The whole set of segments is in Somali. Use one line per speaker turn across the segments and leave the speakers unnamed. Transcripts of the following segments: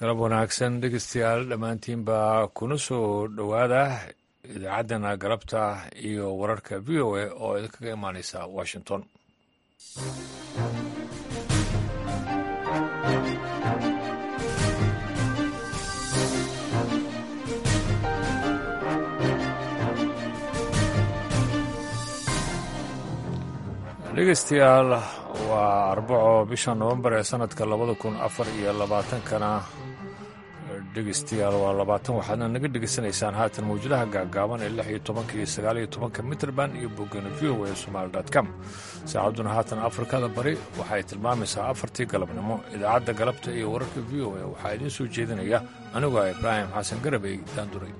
galab wanaagsan dhegeystayaal dhammaantiinba kuna soo dhowaada idaacaddana galabta iyo wararka v o a oo idinkaga imaaneysa washington dhegeystayaal waa arbaco bisha nofembar ee sanadka labada kun afar iyo labaatankana dhegeystayaal waa labaatan waxaadna naga dhegeysanaysaan haatan mawjadaha gaagaaban ee lix iyo tobanka iyo sagaal iyo tobanka mitrband iyo boggana v o a somaali com saacadduna haatan afrikada bari waxay tilmaamaysaa afartii galabnimo idaacadda galabta iyo wararka v o a waxaa idiin soo jeedinaya aniguo ibraahim xasan garabey daanduray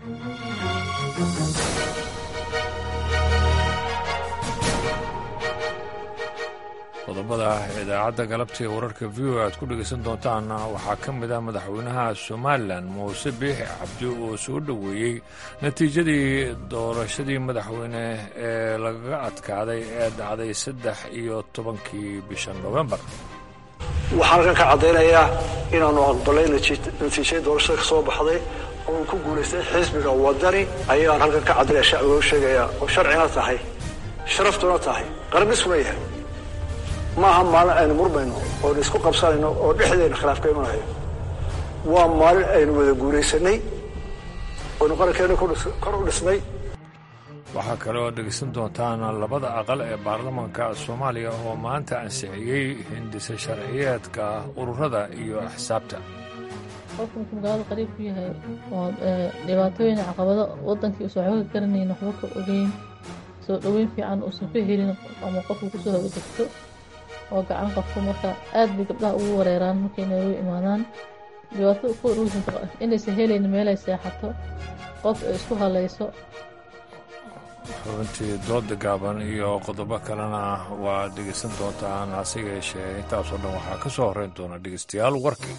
qodobada idaacadda galabta ee wararka v o aad ku dhegaysan doontaan waxaa ka mid ah madaxweynaha somalilan muuse biixi cabdi oo soo dhoweeyey natiijadii doorashadii madaxweyne ee lagaga adkaaday ee dhacday saddex iyo tobankii bisha nofembar
waxaan halkan ka caddaynayaa inaannu aqbalay natiijadii doorashada ka soo baxday oo ku guulaystay xisbiga wadani ayaan halkan ka caddaynaya shacbiga u sheegaya oo sharcina tahay sharaftuna tahay qarabisuna yahay maaha maalin aynu murmayno oonu isku qabsanayno oo dhexdeena khilaaf ka imanayo waa maalin aynu wada guulaysanay oynu qarankeena kor u dhisnay
waxaa kale oo dhegaysan doontaan labada aqal ee baarlamaanka soomaaliya oo maanta ansixiyey hindisa sharciyeedka ururada iyo axsaabta
qofka markuu magaalada qariib ku yahay oo dhibaatooyin caqabado wadankii usan waxba ka garanayn waxba ka ogeyn soo dhoweyn fiican uusan ka helin ama qofku kusoo hoga degto oo gacan qabto marka aad bay gabdhaha ugu wareeraan markay noogu imaadaan dhibaatada ku urursan inaysan helayn meelay seexato qof ay isku halayso
xubintii dooda gaaban iyo qodobo kalena waa dhegaysan doontaan hase yeeshee intaasoo dhan waxaa ka soo horreyn doona dhegaystayaal warkii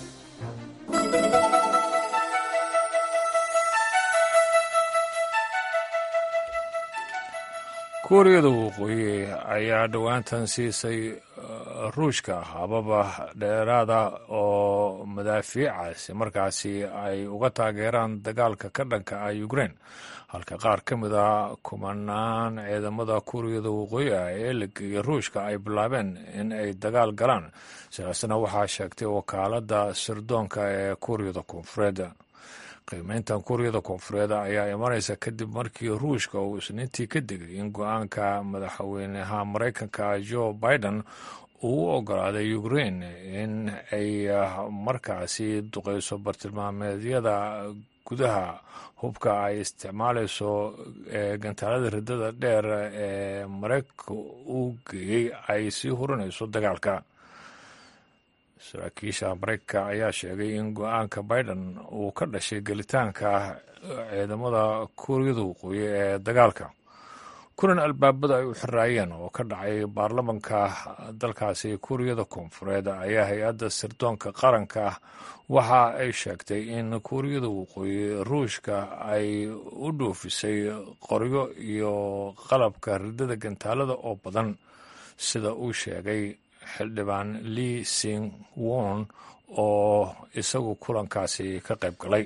kuuriyada waqooyi ayaa dhowaantan siisay ruushka hababa dheeraada oo madaafiicaasi markaasi ay uga taageeraan dagaalka ka dhanka ah ukrein halka qaar ka mid a kumanaan ciidamada kuuriyada waqooyi ah ee la geeyey ruushka ay bilaabeen in ay dagaal galaan sidaasna waxaa sheegtay wakaaladda sirdoonka ee kuuriyada koonfureed qiimeyntan kuuriyada koonfureed ayaa imanaysa kadib markii ruushka uu isniintii ka digay in go-aanka madaxweynaha maraykanka joe biden uu u ogolaaday ukrein in ay markaasi duqeyso bartilmaameedyada gudaha hubka ay isticmaalayso ee gantaalada riddada dheer ee maraykanka uu geeyey ay sii hurinayso dagaalka saraakiisha maraykanka ayaa sheegay in go-aanka biden uu ka dhashay gelitaanka ciidamada kuuriyada waqooyi ee dagaalka kulan albaabada ay u xiraayeen oo ka dhacay baarlamanka dalkaasi kuuriyada koonfureed ayaa hay-adda sirdoonka qaranka waxa ay sheegtay in kuuriyada waqooyi ruushka ay u dhoofisay qoryo iyo qalabka riddada gantaalada oo badan sida uu sheegay xildhibaan lee sing won oo isagu kulankaasi ka qayb galay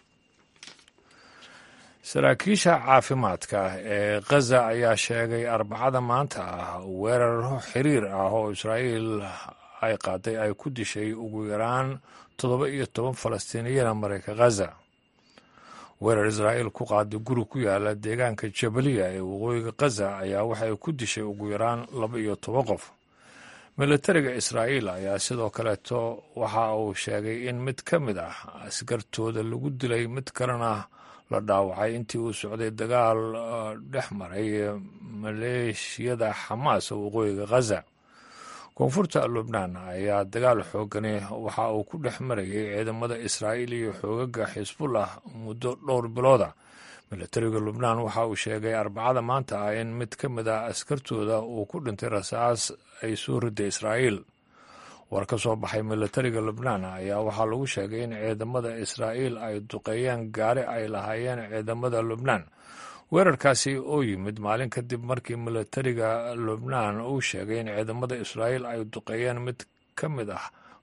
saraakiisha caafimaadka ee khaza ayaa sheegay arbacada maanta ah weeraro xiriir ah oo israa'iil ay qaaday ay ku dishay ugu yaraan toddoba iyo toban falastiiniyana marayka khaza weerar israa'iil ku qaaday guri ku yaala deegaanka jabaliya ee waqooyiga khaza ayaa waxay ku dishay ugu yaraan laba iyo toban qof militariga israa'iil ayaa sidoo kaleeto waxa uu sheegay in mid ka mid ah askartooda lagu dilay mid kalena la dhaawacay intii uu socday dagaal dhex maray maleeshiyada xamaas waqooyiga khaza koonfurta lubnaan ayaa dagaal xoogani waxa uu ku dhex marayay ciidamada israa'iil iyo xoogaga xisbullah muddo dhowr bilooda militariga lubnaan waxa uu sheegay arbacada maanta ah in mid ka mid ah askartooda uu ku dhintay rasaas ay soo riday israa'iil war ka soo baxay militariga lubnaan ayaa waxaa lagu sheegay in ciidamada israa'iil ay duqeeyeen gaari ay lahaayeen ciidamada lubnaan weerarkaasi oo yimid maalin kadib markii militariga lubnaan uu sheegay in ciidamada israa'iil ay duqeeyeen mid ka mid ah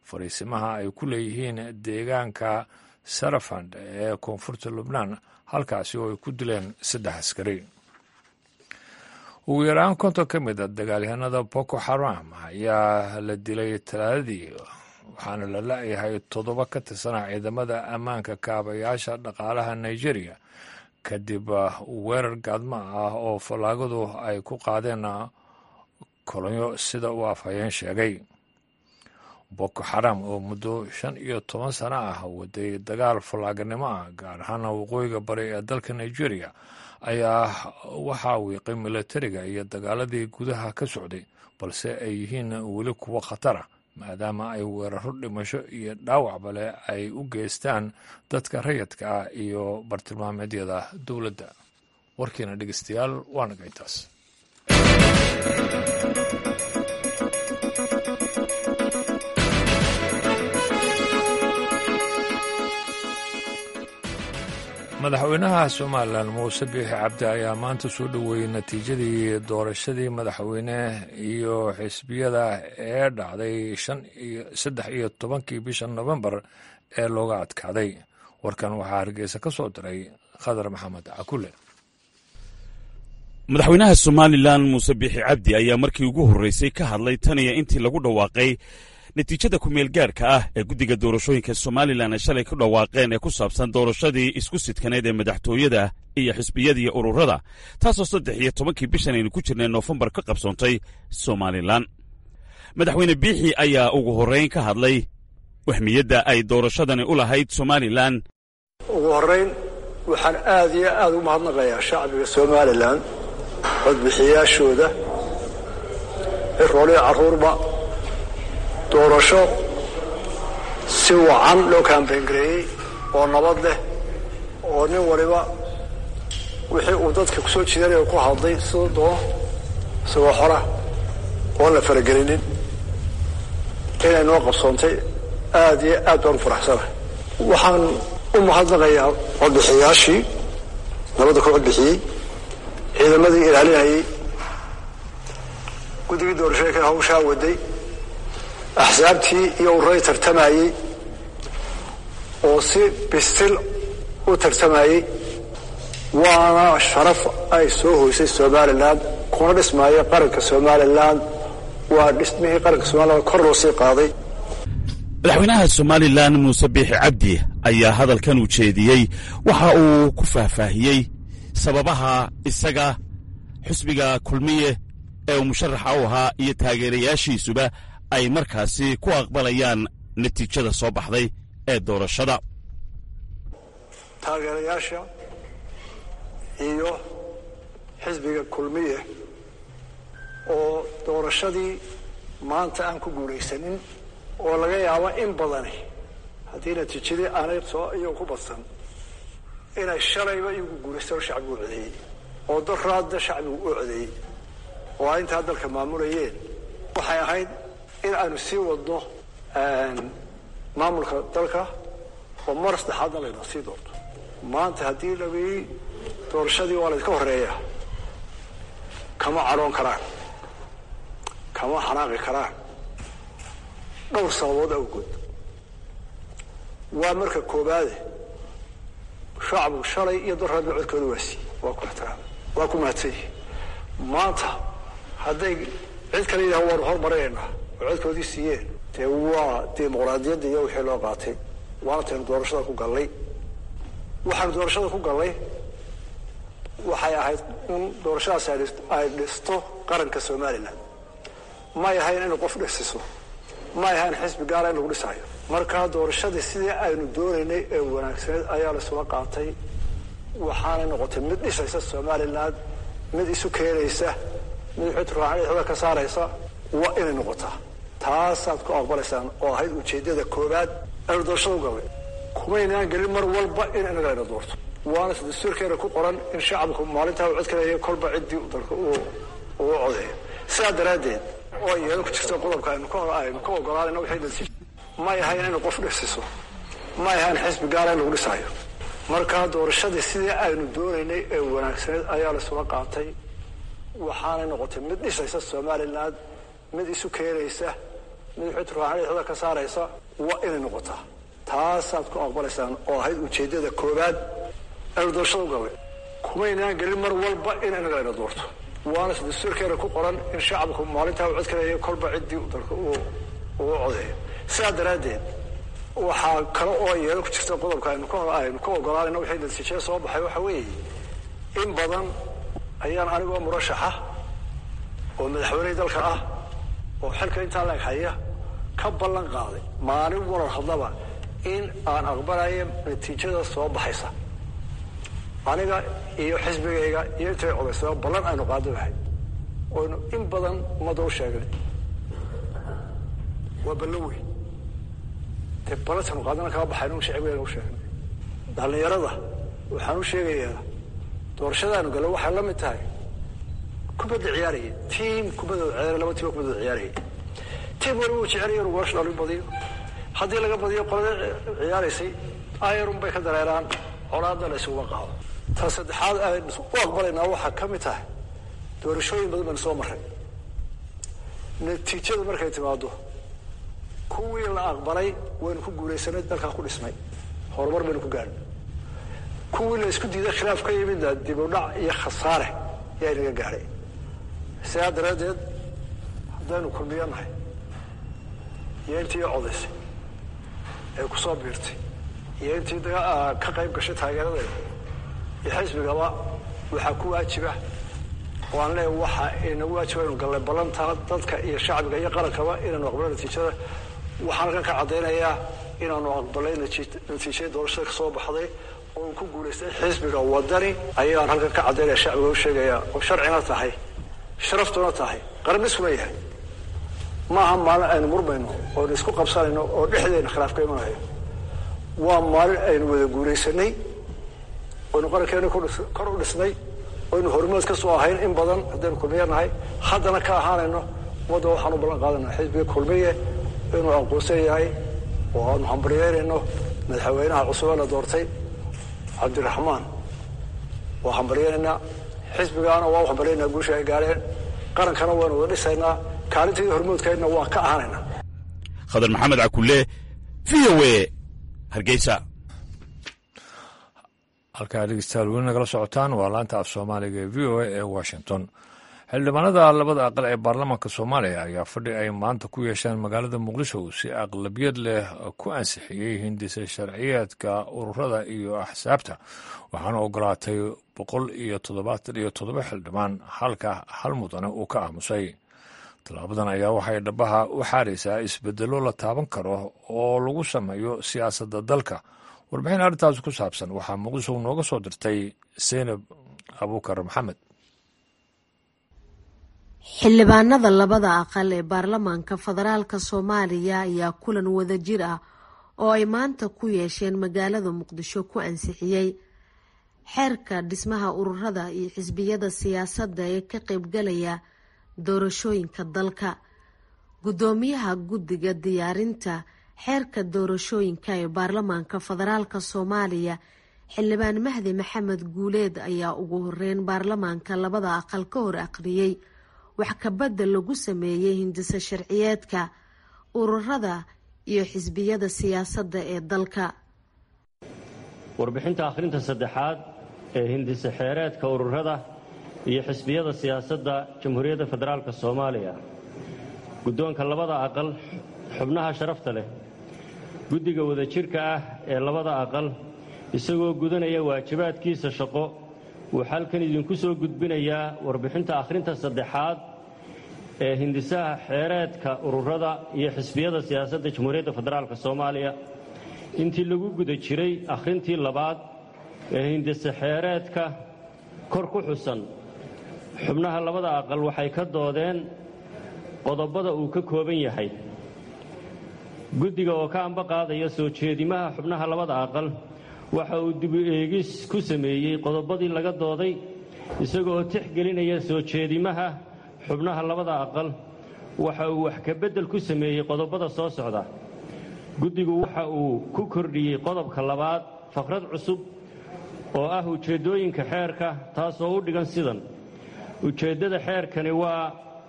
fariisimaha ay ku leeyihiin deegaanka sarafand ee koonfurta lubnaan halkaasi oo ay ku dileen saddex askari ugu yaraan konton ka mid a dagaalyahanada boko xaram ayaa la dilay talaadadii waxaana la la-yahay toddoba ka tirsanaa ciidamada ammaanka kaabayaasha dhaqaalaha nigeria kadib weerar gaadmo ah oo fallaagadu ay ku qaadeen kolonyo sida uu afhayeen sheegay boko xaram oo muddo shan iyo toban sano ah waday dagaal fallaaganimo ah gaar ahaana waqooyiga bari ee dalka nigeria ayaa waxaa wiiqay milatariga iyo dagaaladii gudaha ka socday balse ay yihiin weli kuwo khatara maadaama ay weeraro dhimasho iyo dhaawacba leh ay u geystaan dadka rayadka ah iyo bartilmaameedyada dowladda warkiina dhegeystayaal waa nagaytaas madaxweynaha somalilan muuse biixi cabdi ayaa maanta soo dhoweeyey natiijadii doorashadii madaxweyne iyo xisbiyada ee dhacday saddex iyo tobankii bisha nofembar ee looga adkaaday warkan waxaa hargeysa ka soo diray khadar maxamed cakule
madaxweynaha somalilan muuse biixi cabdi ayaa markii ugu horreysay ka hadlay tan iyo intii lagu dhawaaqay natiijada ku-meel gaarhka ah ee guddiga doorashooyinka somalilan ay shalay ku dhawaaqeen ee ku saabsan doorashadii isku sidkaneed ee madaxtooyada iyo xisbiyada iyo ururada taasoo saddex iyo tobankii bishan aynu ku jirnay noofembar ka qabsoontay somalilan madaxweyne biixi ayaa ugu horrayn ka hadlay wahmiyadda ay doorashadani u lahayd somalilan
ugu horrayn waxaan aad iyo aad u mahadnaqayaa shacbiga somalilan codbixiyaashooda rooliya carruurba doorasho si wacan loo kaambayngareeyey oo nabad leh oo nin waliba wixii uu dadka ku soo jiidanaya ku hadlay sida doono isagoo xora oon la faragelinin inay noo qabsoontay aad iyo aad baan u faraxsanahay waxaan u mahadnaqayaa codbixiyaashii nabadda ku codbixiyey ciidamadii ilaalinayey guddigii doorashooyinkan hawshaa waday axsaabtii iyo uray tartamayey oo si bisil u tartamayey waana sharaf ay soo hoysay somalilan kuna dhismaayo qaranka somalilan waa dhismihii qaranka somalilan kor loo sii qaaday
madaxweynaha somalilan muuse biixi cabdi ayaa hadalkan u jeediyey waxa uu ku faahfaahiyey sababaha isaga xusbiga kulmiye ee uu musharaxa u ahaa iyo taageerayaashiisuba ay markaasi ku aqbalayaan natiijada soo baxday ee doorashada
taageerayaasha iyo xisbiga kulmiye oo doorashadii maanta aan ku guulaysanin oo laga yaabo in badani haddii natiijadii aanay soo iyagu ku badsan inay shalayba iyagu guulaystaan oo shacbigu u codeeyey oo daraadda shacbigu u codeeyey oo ay intaa dalka maamulayeen waxay ahayd in aanu sii wadno maamulka dalka oo mar saddexaadna layna sii doorto maanta haddii laii doorashadii waa laydka horeeya kama cadhoon karaan kama xanaaqi karaan dhowr sababood awgood waa marka koobaade shacbigu shalay iyo daraadna codkooda waa siiyey waa ku ixtiraam waa ku mahadsan yihi maanta hadday cid kale yidhaha waanu hormarinaynaa oo codkoodii siiyeen dee waa dimuqraadiyadda iyo wixii loo qaatay waana taynu doorashada ku gallay waxaanu doorashada ku gallay waxay ahayd in doorashadaas ay dhisto qaranka somalilan may ahayn inay qof dhisiso may ahayn xisbi gaara in lagu dhisaayo markaa doorashadii sidii aynu doonaynay ee wanaagsaneed ayaa laisula qaatay waxaanay noqotay mid dhisaysa somalilan mid isu keenaysa mid xutraaxda ka saaraysa waa inay noqotaa taasaad ku aqbalaysaan oo ahayd ujeeddada koobaad aynu doorashada u gallay kumaynaan gelin mar walba in inaga layna doorto waana s dastuurkeena ku qoran in shacabku maalintaa uu codkaleeya kolba ciddii dalka uu codeeyo sidaa daraaddeed oo iyada ku jirta qodobka aynu ka ogolaanayna waxay natiij may ahayn inay qof dhisiso may ahayn xisbi gaara in lagu dhisaayo markaa doorashadii sidii aynu doonaynay ee wanaagsaneed ayaa laisula qaatay waxaanay noqotay mid dhisaysa somalilan mid isu keenaysa madaxweyne turkaan dhexda ka saaraysa waa inay noqotaa taasaad ku aqbalaysaan oo ahayd ujeeddada koowaad aynu doorashada u galnay kumaynaan gelin mar walba in inaga ayna doorto waana dastuurkeena ku qoran in shacabku maalintaa u codkanayo kolba ciddii dalka uu codeeyo sidaa daraaddeed waxaa kale oo yeelo ku jirta qodobka aynu aynu ka ogolaanayno wixii natiijada soo baxay waxa weeye in badan ayaan anigoo murashaxa oo madaxweynihii dalka ah oo xilka intaa laeg haya ka ballan qaaday maalin warar hadlaba in aan aqbalayo natiijada soo baxaysa aniga iyo xisbigayga iyo intay codaysaba ballan aynu qaadanahay oynu in badan ummadda u sheegnay waa ballan weyn dee ballantaynu qaadana kama baxayno shacbigeena u sheegnay dhallinyarada waxaan u sheegayaa doorashadaanu galo waxay la mid tahay kubadda ciyaaraya tiim kubaddooda ciyaaraya laba tiim kubaddooda ciyaaraya tiim waliba uu jecelaya inuu goolasha dhalin badiyo haddii laga badiyo qolada ciyaaraysay ayarun bay ka dareeraan colaadda la isuga qaado ta saddexaad aynu u aqbalaynaa waxaa ka mid tahay doorashooyin badan baynu soo marray natiijadu markay timaado kuwii la aqbalay waynu ku guulaysanay dalkaa ku dhisnay horumar baynu ku gaadhnay kuwii la isku diiday khilaaf ka yimidna dib u dhac iyo khasaare yaa inaga gaadhay sidaa daraaddeed haddaynu kulmiyo nahay iyo intii codaysay ee ku soo biirtay iyo intii ka qayb gashay taageeradeeda iyo xisbigaba waxaa ku waajiba oo aan leeya waxa inagu waajiba inu gallay ballantaa dadka iyo shacbiga iyo qarankaba inaanu aqbalay natiijada waxaan halkan ka caddaynayaa inaanu aqbalay natiijadii doorashada ka soo baxday oo ku guulaystay xisbiga wadani ayaan halkan ka caddaynaya shacbiga u sheegaya oo sharcina tahay sharaftuna tahay qaraniskuna yahay maaha maalin aynu murmayno oonu isku qabsanayno oo dhexdeena khilaaf ka imanayo waa maalin aynu wada guulaysanay oynu qarankeena kor u dhisnay oynu hormood ka soo ahayn in badan haddaynu kulmiye nahay haddana ka ahaanayno ummadda waxaan u ballan qaadanaa xisbiga kulmiye inuu aqoonsan yahay oo aanu hambaryeynayno madaxweynaha cusub ee la doortay cabdiraxmaan waa hambaryeynaynaa xisbigaana waa u hambaryeynaa guusha ay gaadheen qarankana waanu wada dhisaynaa kaalintaydii hormoodkaydna waan ka ahanaynaa
khadar maxamed cakulle v o e hargeysa
halkaa dhegeystayaal weli nagala socotaan waa laanta af soomaaliga ee v o a ee washington xildhibaanada labada aqal ee baarlamaanka soomaaliya ayaa fadhi ay maanta ku yeesheen magaalada muqdisho si aqlabiyad leh ku ansixiyey hindisa sharciyeedka ururada iyo axsaabta waxaana ogolaatay boqol iyo toddobaatan iyo toddoba xildhibaan halka hal mudane uu ka aamusay tallaabadan ayaa waxay dhabaha u xaaraysaa isbedelo la taaban karo oo lagu sameeyo siyaasadda dalka warbixin arrintaas ku saabsan waxaa muqdisho nooga soo dirtay seynab abuukar maxamed
xildhibaanada labada aqal ee baarlamaanka federaalka soomaaliya ayaa kulan wadajir ah oo ay maanta ku yeesheen magaalada muqdisho ku ansixiyey xeerka dhismaha ururada iyo xisbiyada siyaasadda ee ka qeybgalaya doorashooyinka dalka guddoomiyaha guddiga diyaarinta xeerka doorashooyinka ee baarlamaanka federaalka soomaaliya xildhibaan mahdi maxamed guuleed ayaa ugu horeyn baarlamaanka labada aqal ka hor aqriyey wax kabadel lagu sameeyey hindisa sharciyeedka ururada iyo xisbiyada siyaasadda ee dalka
warbixinta akhrinta saddexaad ee hindisa xeereedka ururada iyo xisbiyada siyaasadda jamhuuriyadda federaalk soomaaliya guddoonka labada aqal xubnaha sharafta leh guddiga wadajirka ah ee labada aqal isagoo gudanaya waajibaadkiisa shaqo wuu xalkan idinku soo gudbinayaa warbixinta akhrinta saddexaad ee hindisaha xeereedka ururada iyo xisbiyada siyaasadda jamhuuriyadda federaalk soomaaliya intii lagu guda jiray akhrintii labaad ee hindise xeereedka kor ku xusan xubnaha labada aqal waxay ka doodeen qodobada uu ka kooban yahay guddiga oo ka amba qaadaya soo jeedimaha xubnaha labada aqal waxa uu dibu eegis ku sameeyey qodobadii laga dooday isagoo tixgelinaya soo jeedimaha xubnaha labada aqal waxa uu wax kabeddel ku sameeyey qodobada soo socda guddigu waxa uu ku kordhiyey qodobka labaad faqrad cusub oo ah ujeeddooyinka xeerka taasoo u dhigan sidan ujeeddada xeerkani waa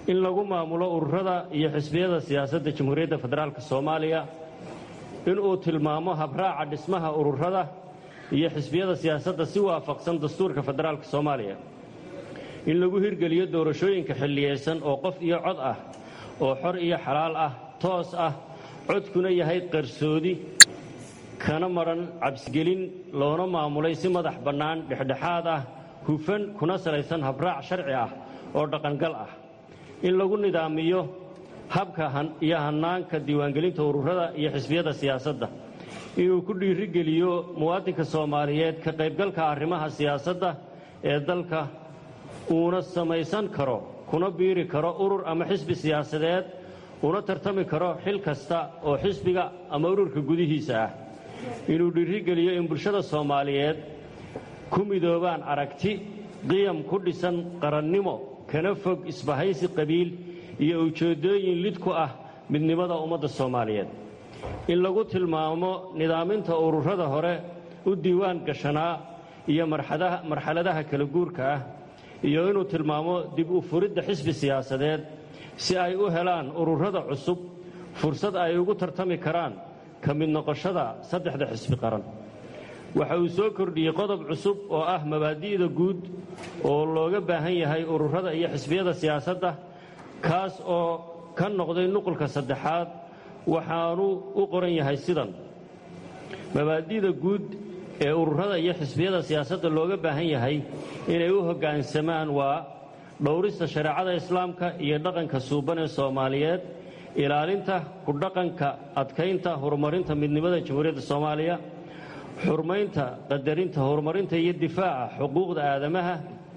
in lagu maamulo ururada iyo xisbiyada siyaasadda jamhuuriyadda federaalk soomaaliya inuu tilmaamo habraaca dhismaha ururada iyo xisbiyada siyaasadda si waafaqsan dastuurka federaalk soomaaliya in lagu hirgeliyo doorashooyinka xilliyeysan oo qof iyo cod ah oo xor iyo xalaal ah toos ah codkuna yahay qarsoodi kana madhan cabsigelin loona maamulay si madax bannaan dhexdhexaad ah hufan kuna salaysan habraac sharci ah oo dhaqangal ah in lagu nidaamiyo habka iyo hannaanka diiwaangelinta ururada iyo xisbiyada siyaasadda inuu ku dhiirigeliyo muwaadinka soomaaliyeed ka qaybgalka arrimaha siyaasadda ee dalka uuna samaysan karo kuna biiri karo urur ama xisbi siyaasadeed una tartami karo xil kasta oo xisbiga ama ururka gudihiisa ah inuu dhiirigeliyo in bulshada soomaaliyeed ku midoobaan aragti qiyam ku dhisan qarannimo kana fog isbahaysi qabiil iyo ujeeddooyin lid ku ah midnimada ummadda soomaaliyeed in lagu tilmaamo nidaaminta ururada hore u diiwaan gashanaa iyo marxaladaha kala guurka ah iyo inuu tilmaamo dib u furidda xisbi siyaasadeed si ay u helaan ururada cusub fursad ay ugu tartami karaan ka mid noqoshada saddexda xisbi qaran waxa uu soo kordhiyey qodob cusub oo ah mabaadi'da guud oo looga baahan yahay ururada iyo xisbiyada siyaasadda kaas oo ka noqday nuqulka saddexaad waxaanu u qoran yahay sidan mabaadi'da guud ee ururada iyo xisbiyada siyaasadda looga baahan yahay inay u hoggaansamaan waa dhowrista shareecada islaamka iyo dhaqanka suuban ee soomaaliyeed ilaalinta ku dhaqanka adkaynta horumarinta midnimada jamhuuriyadda soomaaliya xurmaynta qadarinta horumarinta iyo difaaca xuquuqda aadamaha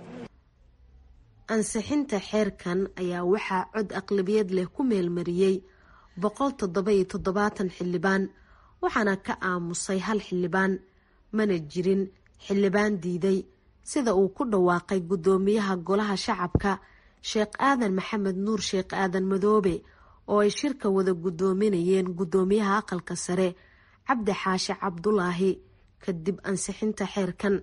ansixinta xeerkan ayaa waxaa cod aqlabiyad leh ku meelmariyey boqol toddoba-iyo toddobaatan xildhibaan waxaana ka aamusay hal xildhibaan mana jirin xildhibaan diiday sida uu ku dhawaaqay guddoomiyaha golaha shacabka sheekh aadan maxamed nuur sheekh aadan madoobe oo ay shirka wada guddoominayeen guddoomiyaha aqalka sare cabdi xaashe cabdulaahi kadib ansixinta xeerkan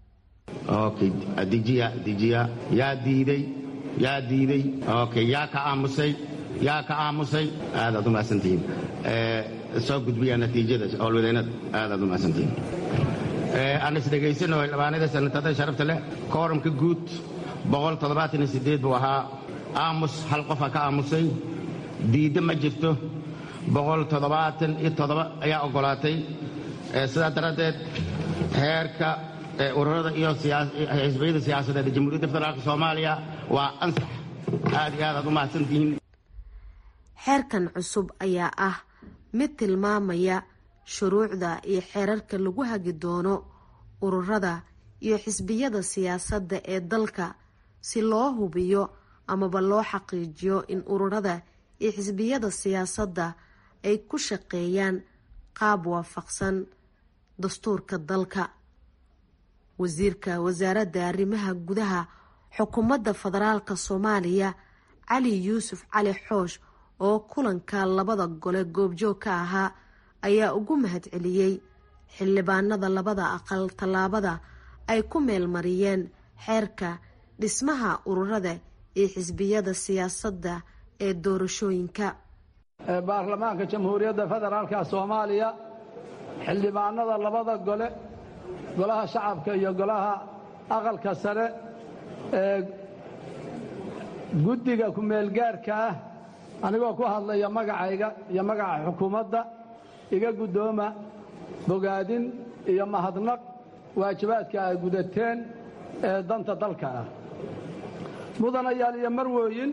dijiya dijiya yaa diiday yaa diiday okay yaa ka aamusay yaa ka aamusay aadaad u mahadsantihiin soo gudbiya natiijada howlwadeennada aadaad u mahadsantihiin aan isdhegaysano xildhibaanada sanatada sharafta leh kooramka guud buu ahaa aamus hal qofa ka aamusay diidda ma jirto ayaa oggolaatay sidaa daraaddeed heerka ururada iyo xisbiyada siyaasadeed ee jamhuuriyadda federaalk soomaaliya waa ansax aad iyo aad aad u mahadsantihiin
xeerkan cusub ayaa ah mid tilmaamaya shuruucda iyo xeerarka lagu hagi doono ururada iyo xisbiyada siyaasadda ee dalka si loo hubiyo amaba loo xaqiijiyo in ururada iyo xisbiyada siyaasadda ay ku shaqeeyaan qaab waafaqsan dastuurka dalka wasiirka wasaaradda arrimaha gudaha xukuumadda federaalka soomaaliya cali yuusuf cali xoosh oo kulanka labada gole goobjoog ka ahaa ayaa ugu mahadceliyey xildhibaanada labada aqal tallaabada ay ku meelmariyeen xeerka dhismaha ururada iyo xisbiyada siyaasadda ee doorashooyinka
baarlamaanka jamhuuriyadda federaalka soomaaliya xildhibaanada labada gole golaha shacabka iyo golaha aqalka sare ee guddiga ku-meelgaarka ah anigoo ku hadlaya magacayga iyo magaca xukuumadda iga guddooma bogaadin iyo mahadnaq waajibaadka ay gudateen ee danta dalka ah mudanayaal iyo marwooyin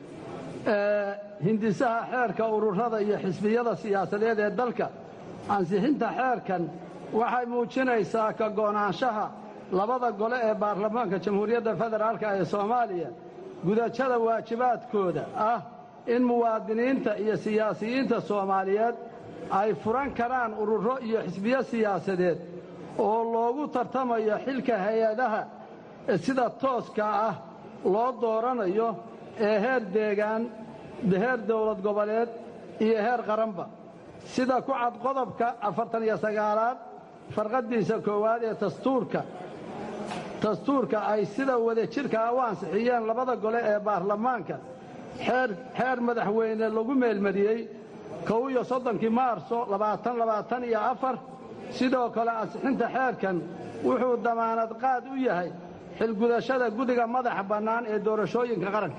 hindisaha xeerka ururada iyo xisbiyada siyaasadeed ee dalka ansixinta xeerkan waxay muujinaysaa ka go'naanshaha labada gole ee baarlamaanka jamhuuriyadda federaalka ee soomaaliya gudashada waajibaadkooda ah in muwaadiniinta iyo siyaasiyiinta soomaaliyeed ay furan karaan ururo iyo xisbiyo siyaasadeed oo loogu tartamayo xilka hay-adaha sida tooska ah loo dooranayo ee heer deegaan heer dowlad goboleed iyo heer qaranba sida ku cad qodobka afartan iyo sagaalaad farqaddiisa koowaad ee dastuurka dastuurka ay sida wadajirka ah u ansixiyeen labada gole ee baarlamaanka xeer xeer madaxweyne lagu meelmariyey kow iyo soddonkii maarso labaatan labaatan iyo afar sidoo kale ansixinta xeerkan wuxuu damaanad qaad u yahay xilgudashada gudiga madaxa bannaan ee doorashooyinka qaranka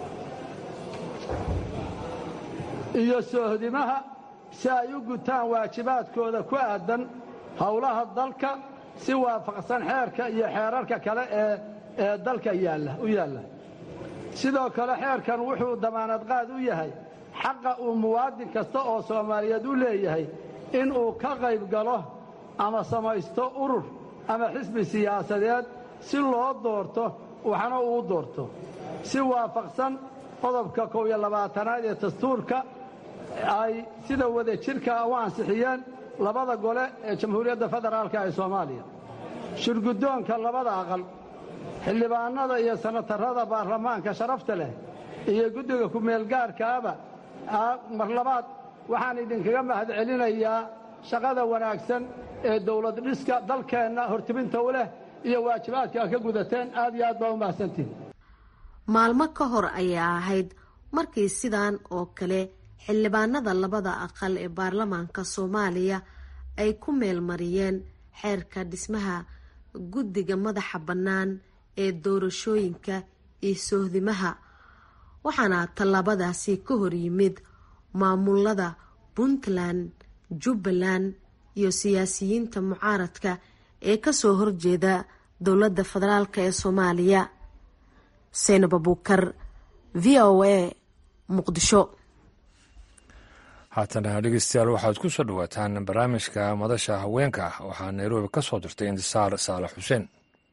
iyo soohdimaha si ay u gutaan waajibaadkooda ku aadan howlaha dalka si waafaqsan xeerka iyo xeerarka kale ee ee dalka yaalla u yaalla sidoo kale xeerkan wuxuu damaanad qaad u yahay xaqa uu muwaadin kasta oo soomaaliyeed u leeyahay in uu ka qayb galo ama samaysto urur ama xisbi siyaasadeed si loo doorto waxna uu doorto si waafaqsan qodobka kow iyo labaatanaad ee dastuurka ay sida wada jirka u ansixiyeen labada gole ee jamhuuriyadda federaalka ee soomaaliya shirguddoonka labada aqal xildhibaanada iyo sanatarada baarlamaanka sharafta leh iyo guddiga ku-meelgaarkaaba mar labaad waxaan idinkaga mahad celinayaa shaqada wanaagsan ee dowlad dhiska dalkeenna hortibinta u leh iyo waajibaadka a ka gudateen aad iyo aad baa u mahadsantihin
maalmo ka hor ayaa ahayd markii sidan oo kale xildhibaanada labada aqal ee baarlamaanka soomaaliya ay ku meelmariyeen xeerka dhismaha guddiga madaxa bannaan ee doorashooyinka iyo soohdimaha waxaana tallaabadaasi ka hor yimid maamulada puntland jubbaland iyo siyaasiyiinta mucaaradka ee kasoo horjeeda dowladda federaalk ee soomaaliya seynab abuukar v o a muqdisho
haatana dhegeystayaal waxaad ku soo dhawaataan barnaamijka madasha haweenka waxaa nairobi ka soo dirtay intisaar saalax xuseen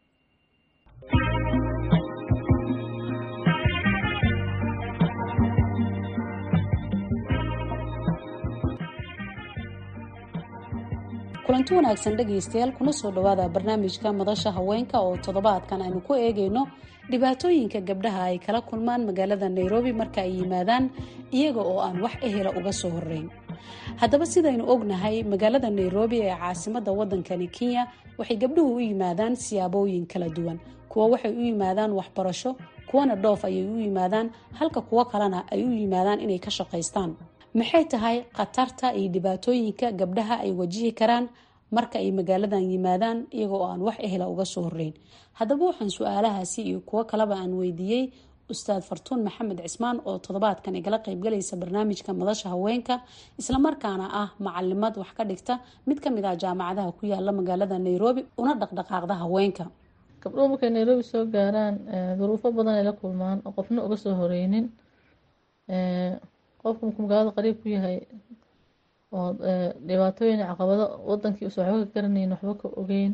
kulanti wanaagsan dhegaystayaal kuna soo dhowaada barnaamijka madasha haweenka oo toddobaadkan aynu ku eegayno dhibaatooyinka gabdhaha ay kala kulmaan magaalada nairobi marka ay yimaadaan iyaga oo aan wax ehela uga soo horeyn haddaba sidaynu ognahay magaalada nairobi ee caasimada wadankani kenya waxay gabdhuhu u yimaadaan siyaabooyin kala duwan kuwa waxay u yimaadaan waxbarasho kuwana dhoof ayay u yimaadaan halka kuwo kalena ay u yimaadaan inay ka shaqaystaan maxay tahay khatarta iyo dhibaatooyinka gabdhaha ay wajihi karaan marka ay magaaladan yimaadaan iyaga oo aan wax ehela uga soo horeyn haddaba waxaan su-aalahaasi iyo kuwo kaleba aan weydiiyey ustaad fartuun maxamed cismaan oo toddobaadkan igala qeybgalaysa barnaamijka madasha haweenka islamarkaana ah macalimad wax ka dhigta mid kamid ah jaamacadaha ku yaala magaalada nairobi una dhaqdhaqaaqda haweenka
gabdhuhu markay nairobi soo gaaraan duruufo badan ay la kulmaan oo qofna uga soo horeynin qofku markuu magaalada qariib ku yahay oo dhibaatooyin caqabado wadankii usa waxba ka garanayn waxba ka ogeyn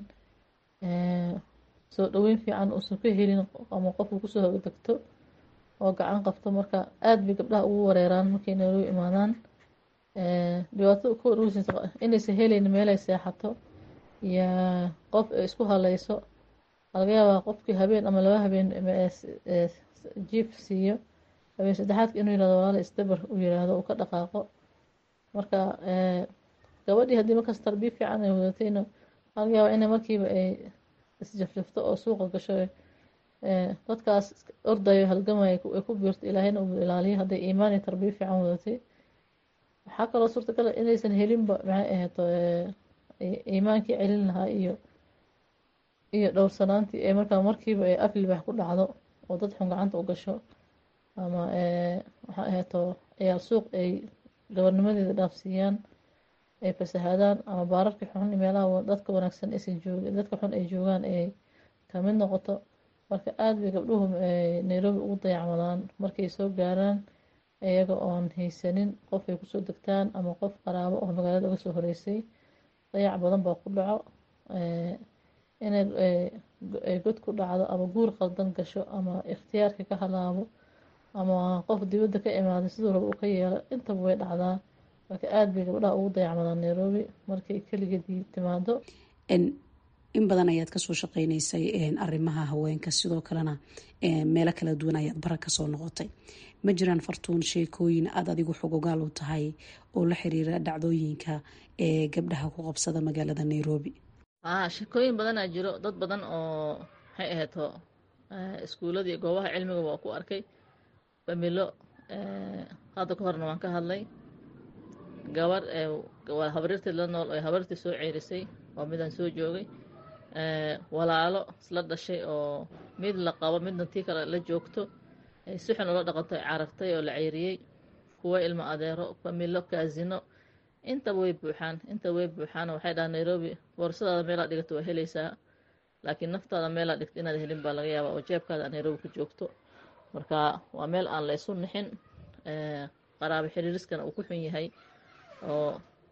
soo dhaweyn fiican uusan ka helin ama qofku kusoo hogdegto oo gacan qabto marka aada bay gabdhaha ugu wareeraan markay nairobi imaadaan dhibaatada ka warweysa inaysan helayn meelay seexato iyo qof ay isku haleyso laga yaabaa qofkii habeen ama laba habeen jiif siiyo habeen saddexaadka inuu yirahdo walaala isdabar uu yiraahdo uu ka dhaqaaqo marka gabadhii haddii markaas tarbiya fiican ay wadatayna laga yaabaa inay markiiba ay isjafjafto oo suuqa gasho dadkaas ordayo halgamaya ay ku biirto ilaahayna uu ilaaliyo hadday iimaan iyo tarbiya fiican wadatay waxaa kaloo suurtagal inaysan helinba maxay ahayd iimaankii celin lahaa iyo iyo dhowrsanaantii ee markaa markiiba ay aflibax ku dhacdo oo dad xun gacanta u gasho ama waxaa ahaeto ciyaal suuq ay gabarnimadeeda dhaafsiiyaan ay fasahaadaan ama baararka xun meelaha dadka wanaagsan aysan joogin dadka xun ay joogaan ay kamid noqoto marka aada bay gabdhuhu nairobi ugu dayacmadaan markay soo gaaraan iyaga oon haysanin qof ay kusoo degtaan ama qof qaraabo oo magaalada uga soo horeysay dayac badan baa ku dhaco inay god ku dhacdo ama guur qaldan gasho ama ikhtiyaarka ka halaabo ama qof dibadda ka imaada siduu raba uu ka yeelo intaba way dhacdaa marka aada bay gabdhaha ugu dayacmadaan nairobi markay keligeedii timaado
in badan ayaad kasoo shaqeyneysay arrimaha haweenka sidoo kalena meelo kala duwan ayaad bara kasoo noqotay ma jiraan fartuun sheekooyin aada adigu xogogaal u tahay oo la xiriira dhacdooyinka ee gabdhaha ku qabsada magaalada nairobi
aa sheekooyin badanaa jiro dad badan oo maxay ahayto iskuullada iyo goobaha cilmiga waa ku arkay familo hadda ka horna waan ka hadlay gabar waa habaryartii la nool oo habaryartii soo ceerisay waa midaan soo joogay walaalo isla dhashay oo mid la qabo midna tii kale la joogto si xun ula dhaqanto carartay oo la ceyriyey kuwa ilmo adeero familo kaasino intaba way buuxaan inta way buuxaan waxay dhahaan nairobi boorsadaada meelaa dhigato waa helaysaa laakiin naftaada meelaa dhigto inaad helin baa laga yaabaa oo jeebkaada nairobi ku joogto marka waa meel aan la isu nixin qaraabo xiriiriskana uu ku xun yahay oo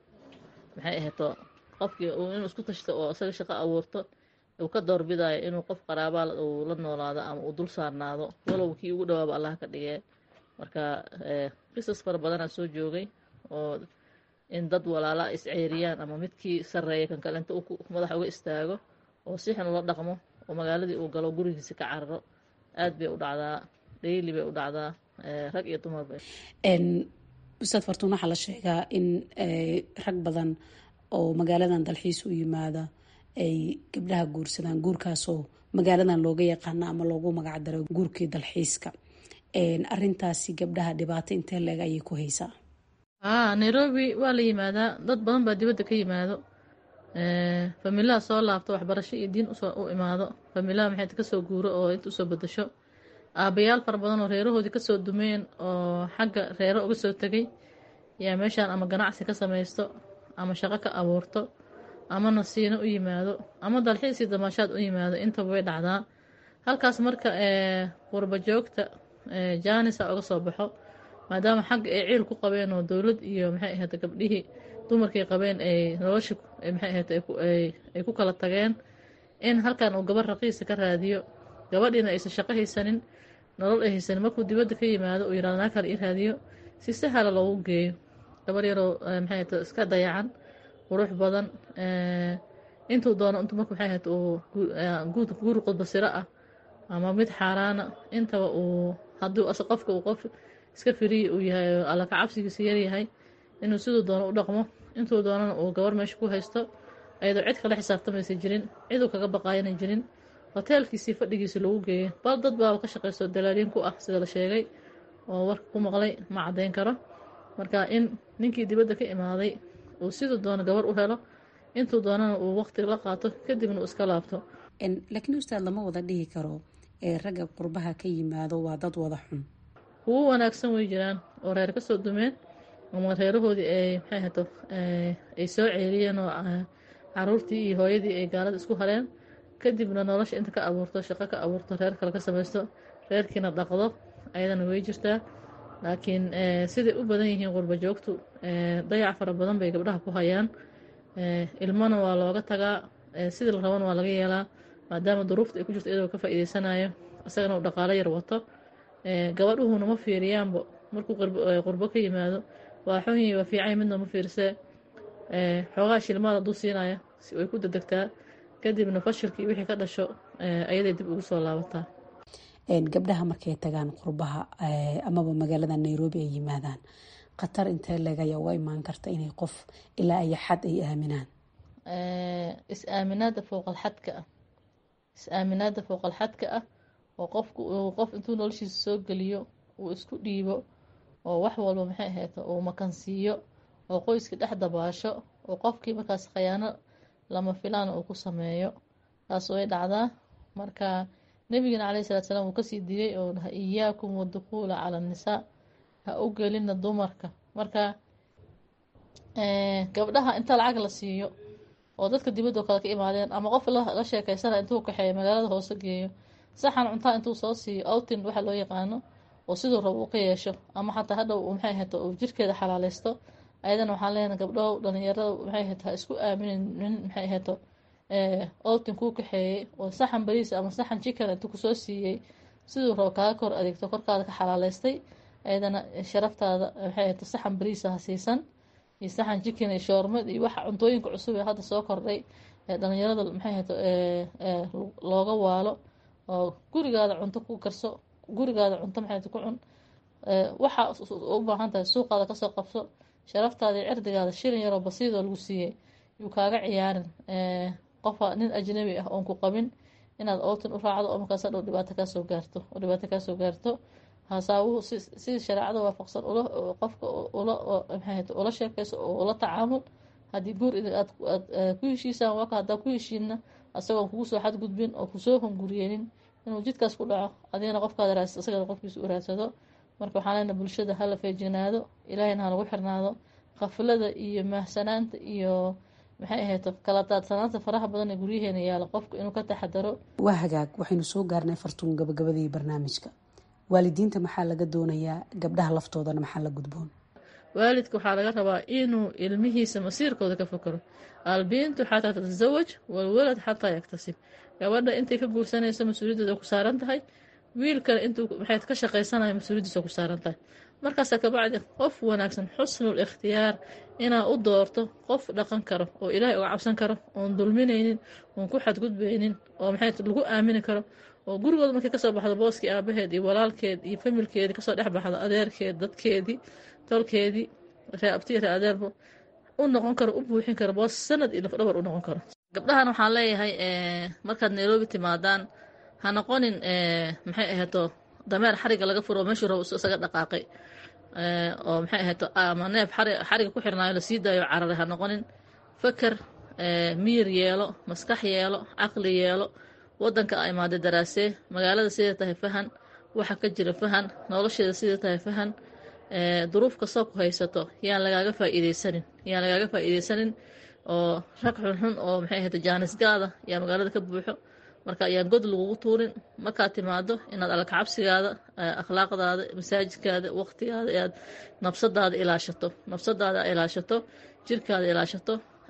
maxay ahayto qofkii inuu isku tashto oo isaga shaqo abuurto uu ka doorbidayo inuu qof qaraabaa uu la noolaado ama uu dul saarnaado walow kii ugu dhawaaba allaha ka dhigee marka qisas fara badanaa soo joogay oo in dad walaala is ceeriyaan ama midkii sarreeya kan kale inta uu madaxa uga istaago oo si xun ula dhaqmo oo magaaladii uu galo gurigiisi ka cararo aad bay u dhacdaa dhayli bay u dhacdaa rag iyo dumarba
ustaad fartuun waxaa la sheegaa in rag badan oo magaaladan dalxiis u yimaada ay gabdhaha guursadaan guurkaasoo magaaladan looga yaqaano ama loogu magacdaro guurkii dalxiiska arintaasi gabdhaha dhibaato intee leeg ayay ku haysaa
nairobi waa la yimaadaa dad badan baa dibadda ka yimaado familaha soo laabto waxbarasho iyo diin u imaado familaha maxay kasoo guuro oo inta usoo bedasho aabayaal fara badan oo reerahoodii kasoo dumeen oo xagga reero uga soo tegay yaa meeshaan ama ganacsi ka samaysto ama shaqo ka abuurto ama nasiino u yimaado ama dalxiisii damaashaad u yimaado intaba way dhacdaa halkaas marka qurba joogta jaanisa uga soo baxo maadaama xagga ay ciil ku qabeen oo dowlad iyo maxay ahayd gabdhihii dumarkay qabeen ay nolosha maxay ahayd ay ku kala tageen in halkan uu gabar raqiisa ka raadiyo gabadhiina aysan shaqo haysanin nolol ay haysanin markuu dibadda ka yimaado uu yirahdo naa kale ii raadiyo si sahala loogu geeyo gabar yaroo maxay ahayd iska dayacan qurux badan intuu doono intuu marka maxay ahayd uu guur qudbasiro ah ama mid xaaraana intaba uu hadduu qofka uu qof iska firiyi uu yahay alla ka cabsigiisa yaryahay inuu siduu doono u dhaqmo intuu doonana uu gabar meesha ku haysto ayadoo cid kala xisaabtamaysa jirin ciduu kaga baqaayana jirin hoteelkiisii fadhigiisi lagu geeyay bal dad baaba ka shaqaysto dalaaliin ku ah sida la sheegay oo warka ku maqlay ma caddayn karo marka in ninkii dibadda ka imaaday uu siduu doono gabar u helo intuu doonana uu waqti la qaato kadibna uu iska laabto
laakiin ustaad lama wada dhihi karo ee ragga qurbaha ka yimaado waa dad wada xun
kuwo wanaagsan way jiraan oo reer ka soo dumeen ama reerahoodii ay maxay hato ay soo ceeliyeen oo caruurtii iyo hooyadii ay gaalada isku hareen kadibna nolosha inta ka abuurto shaqo ka abuurto reer kale ka samaysto reerkiina dhaqdo ayadana way jirtaa laakiin siday u badan yihiin qurba joogtu dayac fara badan bay gabdhaha ku hayaan ilmona waa looga tagaa sidii la rabana waa laga yeelaa maadaama duruufta ay ku jirto iyadoo ka faa'iideysanayo isagana uu dhaqaalo yar wato gabadhuhuna ma fiiriyaanba markuu qurbo ka yimaado waa xunyi waa fiicay midna ma fiirsee xoogaa shilmaad hadduu siinayo way ku dedegtaa kadibna fashilkii wixii ka dhasho ayaday dib ugu soo laabataa
gabdhaha markay tagaan qurbaha amaba magaalada nairobi ay yimaadaan khatar intee leegaya uga imaan karta inay qof ilaa ay xad ay aaminaan
is-aaminaada fowqalxadka ah is-aaminaada fowqalxadka ah oo qofku uu qof intuu noloshiisa soo geliyo uu isku dhiibo oo wax walba maxay ahayd uu makansiiyo oo qoyska dhex dabaasho oo qofkii markaas khayaano lama filaan uu ku sameeyo taas way dhacdaa marka nebigana caleyhi salatu salaam uu kasii digay oo dhaha iyaakum wadukhuula cala annisaa ha u gelina dumarka marka gabdhaha inta lacag la siiyo oo dadka dibadoo kale ka imaadeen ama qof la sheekeysana intuu kaxeeyo magaalada hoose geeyo saxan cuntaa intuu soo siiyo outin waxa loo yaqaano oo siduu rabo uu ka yeesho ama xataa hadhow maxay ahayto uu jirkeeda xalaaleysto ayadana waxaan leenahay gabdhow dhalinyarada maxay ahayto ha isku aaminin nin maxay ahayto outin kuu kaxeeyey oo saxan bariis ama saxan chicken intuu kusoo siiyey siduu rabo kaaga kor adeegto korkaada ka xalaaleystay ayadana sharaftaada maxay ahayto saxan bariisa ha siisan iyo saxan chicken iyo shoormad iyo waxa cuntooyinka cusub ee hadda soo kordhay ee dhalinyarada maxay ahayto looga waalo oo gurigaada cunto ku karso gurigaada cunto maxay ku cun waxa u baahan tahay suuqaada kasoo qabso sharaftaada iyo cirdigaada shilin yaroo basiidoo lagu siiyey yuu kaaga ciyaarin qofa nin ajnabi ah oon ku qabin inaad outin u raacdo oo markaas hadhow dhibaato kaasoo gaarto oo dhibaato kaasoo gaarto hasaawuhu si shareecada waafaqsan qofka ula sheekayso oo ula tacaamul haddii guur aad ku heshiisaan waka haddaa ku heshiinna asagoon kugu soo xadgudbin oo kusoo hunguriyeenin inuu jidkaas ku dhaco adigana qofkaad raas isagana qofkiisa u raadsado marka waxaan leenahay bulshada hala feejignaado ilaahayna ha lagu xirnaado khaflada iyo mahsanaanta iyo maxay ahayd kala daadsanaanta faraha badan ee guryaheena yaala qofku inuu ka taxadaro
waa hagaag waxaynu soo gaarnay fartuun gabagabadii barnaamijka waalidiinta maxaa laga doonayaa gabdhaha laftoodana maxaa la gudboon
waalidka waxaa laga rabaa inuu ilmihiisa masiirkooda ka fakaro albintu xataa tatasawaj walwalad xataa yaktasib gabadha intay ka guursanayso mas-uuliyaddeeda ku saaran tahay wiilkana intuu maxay ka shaqaysanaya mas-uuliyaddiisa ku saaran tahay markaasa kabacdi qof wanaagsan xusnul ikhtiyaar inaad u doorto qof dhaqan karo oo ilaahay uga cabsan karo oon dulminaynin oon ku xadgudbaynin oo maxay lagu aamini karo oo gurigooda markay kasoo baxdo booskii aabaheed iyo walaalkeed iyo familkeedii kasoo dhex baxdo adeerkeed dadkeedii tolkeedii ree abtii ree adeerbo u noqon karo u buuxin karo boos sanad iyo lafdhabar u noqon karo gabdhahan waxaan leeyahay markaad nairobi timaadaan ha noqonin maxay ahayto dameer xariga laga furo meeshuu rabo isaga dhaqaaqay oo maxay ahayto ama neef xariga ku xirnaayo lasii daayo cararay ha noqonin faker miyir yeelo maskax yeelo caqli yeelo wadanka a imaaday daraasee magaalada siday tahay fahan waxa ka jira fahan nolosheeda siday tahay fahan duruuf kastoo ku haysato yaan lagaaga faa'iideysanin yaan lagaaga faa'iideysanin oo rag xunxun oo maxay ahayto jaanisgaada yaa magaalada ka buuxo marka ayaan god lagugu tuurin markaad timaado inaad alkacabsigaada akhlaaqdaada masaajidkaada waqtigaada aad nabsadaada ilaashato nabsadaada ilaashato jirkaada ilaashato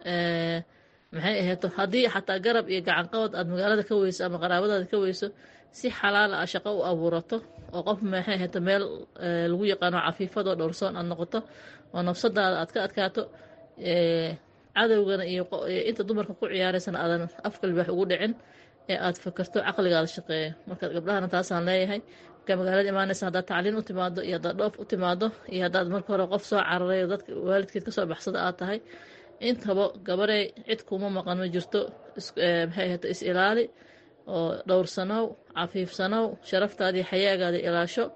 maxay ahayto haddii xataa garab iyo gacanqabad aad magaalada ka weyso ama qaraabadaada ka weyso si xalaala a shaqo u abuurato oo qof maxay ahayto meel lagu yaqaano cafiifadoo dhowrsoon aad noqoto oo nabsadaada aad ka adkaato cadowgana iyo inta dumarka ku ciyaaraysana aadan afkalbaax ugu dhicin ee aad fakerto caqligaada shaqeeya marka gabdhahana taasaan leeyahay markaa magaalada imaanaysa haddaad tacliin u timaado iyo haddaad dhoof u timaado iyo haddaad marka hore qof soo cararay oo dadka waalidkeed kasoo baxsada aad tahay intaba gabarey cid kuma maqan ma jirto maxay ahayta is ilaali oo dhowrsanow cafiifsanow sharaftaadii xayaagaada ilaasho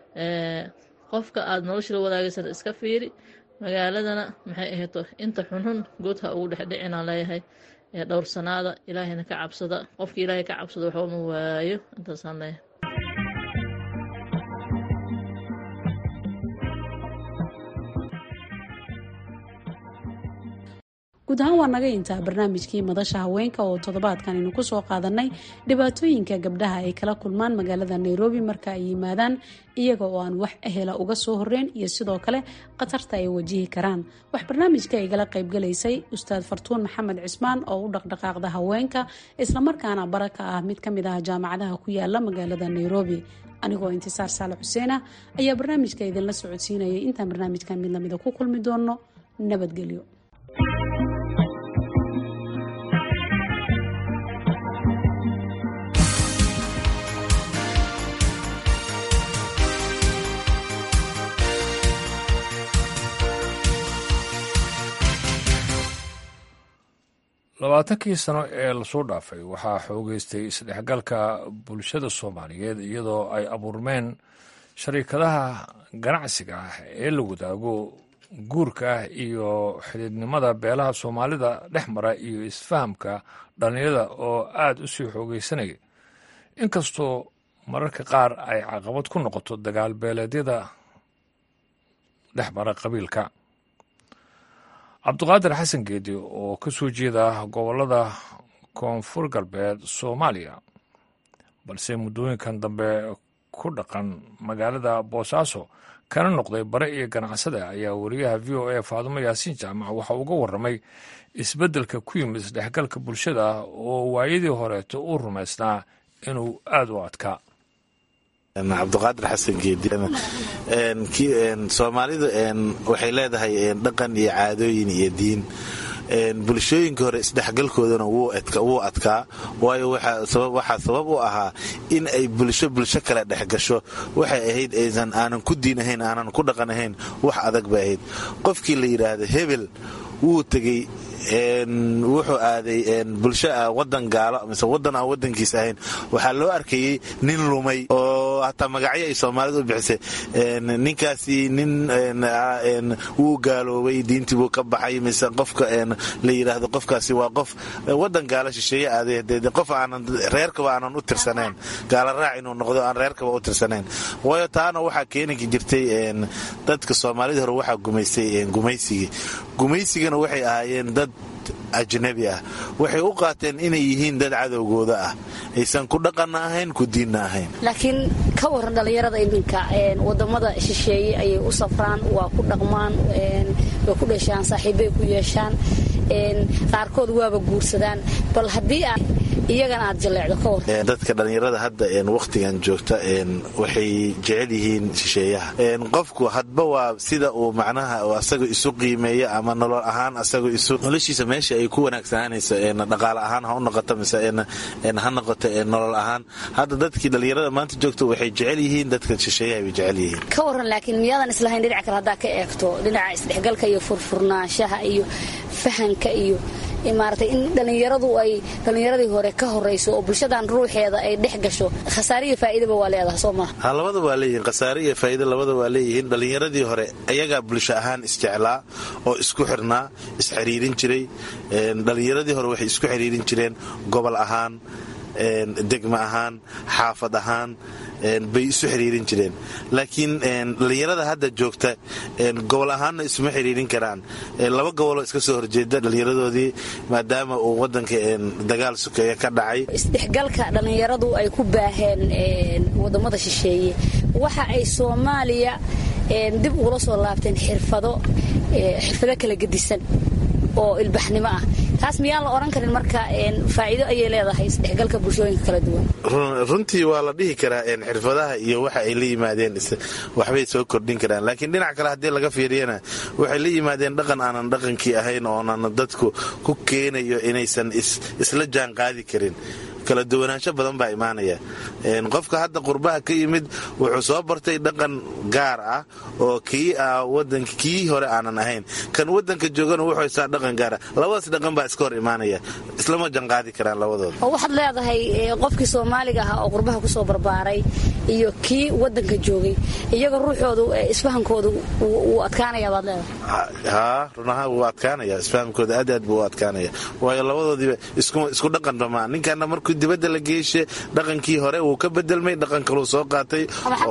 qofka aada nolosha la wadaagaysana iska fiiri magaaladana maxay ahayto inta xunxun good ha ugu dhexdhicinaan leeyahay dhowrsanaada ilaahayna ka cabsada qofka ilaahay ka cabsada waxba ma waayo intaasaan leeyahay
guud ahaan waa naga intaa barnaamijkii madasha haweenka oo toddobaadkan aynu ku soo qaadanay dhibaatooyinka gabdhaha ay kala kulmaan magaalada nairobi marka ay yimaadaan iyaga oo aan wax ehela uga soo horeyn iyo sidoo kale khatarta ay wajihi karaan wax barnaamijka igala qaybgalaysay ustaad fartuun maxamed cismaan oo u dhaqdhaqaaqda haweenka islamarkaana bara ka ah mid ka mid ah jaamacadaha ku yaala magaalada nairobi anigoo intisaar saale xuseen ah ayaa barnaamijka idinla socodsiinayay intaan barnaamijkan mid lamida ku kulmi doono nabadgelyo
labaatankii sano ee lasoo dhaafay waxaa xoogeystay isdhexgalka bulshada soomaaliyeed iyadoo ay abuurmeen shariikadaha ganacsiga ah ee la wadaago guurka iyo xidhiidnimada beelaha soomaalida dhex mara iyo isfahamka dhallinyada oo aada u sii xoogeysanaya inkastoo mararka qaar ay caqabad ku noqoto dagaal beeleedyada dhex mara qabiilka cabduqaadir xasan geedi oo ka soo jeeda gobollada koonfur galbeed soomaaliya balse muddooyinkan dambe ku dhaqan magaalada boosaaso kana noqday bare iyo ganacsada ayaa wariyaha v o a faadumo yaasiin jaamac waxa uga warramay isbeddelka ku yimid isdhexgalka bulshada oo waayadii horeeto uu rumaysnaa inuu aada u adkaa
cabduqaadir xasan geedi soomaalidu waxay leedahay dhaqan iyo caadooyin iyo diin bulshooyinka hore isdhexgalkoodana wuu adkaa waayo waxaa sabab u ahaa in ay bulsho bulsho kale dhexgasho waxay ahayd aysan aanan ku diin ahayn aanan ku dhaqan ahayn wax adag bay ahayd qofkii la yidhaahdo hebel wuu tegey wuxuu aaday bulsho wadan gaalo mise wadan aan wadankiis ahayn waxaa loo arkayey nin lumay oo hataa magacyo ay soomaalidu u bixisay ninkaasi nin wuu gaaloobay diintii buu ka baxay mise qofka la yidhaahdo qofkaasi waa qof wadan gaalo shisheeye aaday qof aanan reerkaba aanan u tirsanayn gaalo raac inuu noqdo aan reerkaba u tirsanayn waayo taana waxaa keeni jirtay dadka soomaalida hore waxaa gumaystay gumaysigii gumaysigana waxay ahaayeen dad ajnabi ah waxay u qaateen inay yihiin dad cadowgooda ah aysan ku dhaqanna ahayn ku diinna ahayn
laakiin ka waran dhallinyarada iminka wadamada shisheeye ayay u safraan waa ku dhaqmaan way ku dhashaan saaxiibbay ku yeeshaan qaarkood waaba guursadaan bal haddii aad iyagana aad jaleecdo ka war
dadka dhallinyarada hadda wakhtigan joogta waxay jecel yihiin shisheeyaha qofku hadba waa sida uu macnaha asaga isu qiimeeyo ama nolol ahaan asaga isu noloshiisa meesha ay ku wanaagsananayso dhaqaale ahaan ha u noqoto mise ha noqoto nolol ahaan hadda dadkii dhallinyarada maanta joogta waxay jecel yihiin dadka shisheeyaha bay jecel yihiin
ka waran laakiin miyaadan islahayn dhinac kale haddaa ka eegto dhinaca isdhexgalka iyo furfurnaanshaha iyo fahanka iyo maaragtay in dhallinyaradu ay dhallinyaradii hore ka horayso oo bulshadan ruuxeeda ay dhex gasho khasaare iyo faa'iidaba waa leedaha soo maha
ha labada waa leeyihiin khasaare iyo faa'iida labada waa leeyihiin dhallinyaradii hore ayagaa bulsho ahaan isjeclaa oo isku xirnaa isxiriirin jiray dhallinyaradii hore waxay isku xiriirin jireen gobol ahaan degma ahaan xaafad ahaan bay isu xiriirin jireen laakiin dhallinyarada hadda joogta gobol ahaanna isuma xiriirin karaan laba goboloo iska soo horjeeda dhallinyaradoodii maadaama uu wadanka dagaal sukeeya ka dhacay
isdhexgalka dhallinyaradu ay ku baaheen wadamada shisheeye waxa ay soomaaliya dib ugula soo laabteen xirfado xirfado kala gedisan oo ilbaxnimo ah taas miyaan la odhan karin marka faa'iido ayay leedahay isdhexgalka bulshooyinka kala duwan
runtii waa la dhihi karaa xirfadaha iyo waxa ay la yimaadeen waxbay soo kordhin karaan laakiin dhinac kale haddii laga fiiriyana waxay la yimaadeen dhaqan aanan dhaqankii ahayn oonan dadku ku keenayo inaysan isla jaan qaadi karin kala duwanaansho badan baa imaanaya qofka hadda qurbaha ka yimid wuxuu soo bartay dhaqan gaar ah oo kii ah wadanka kii hore aanan ahayn kan wadanka joogana wuxuu haystaa dhaqan gaar ah labadaas dhaqan baa iska hor imaanaya islama janqaadi karaan labadooda
oo waxaad leedahay qofkii soomaaliga ahaa oo qurbaha kusoo barbaaray iyo kii wadanka joogay iyaga ruuxoodu isfahankoodu wuu adkaanaya baad leedahay
haa runaha wuu adkaanaya isfahamkooda aad aad buu u adkaanaya waayo labadoodiiba isku dhaqan dhamaa ninkana markuu dibadda la geeshe dhaqankii hore wuu ka bedelmay dhaqan kaluu soo qaatay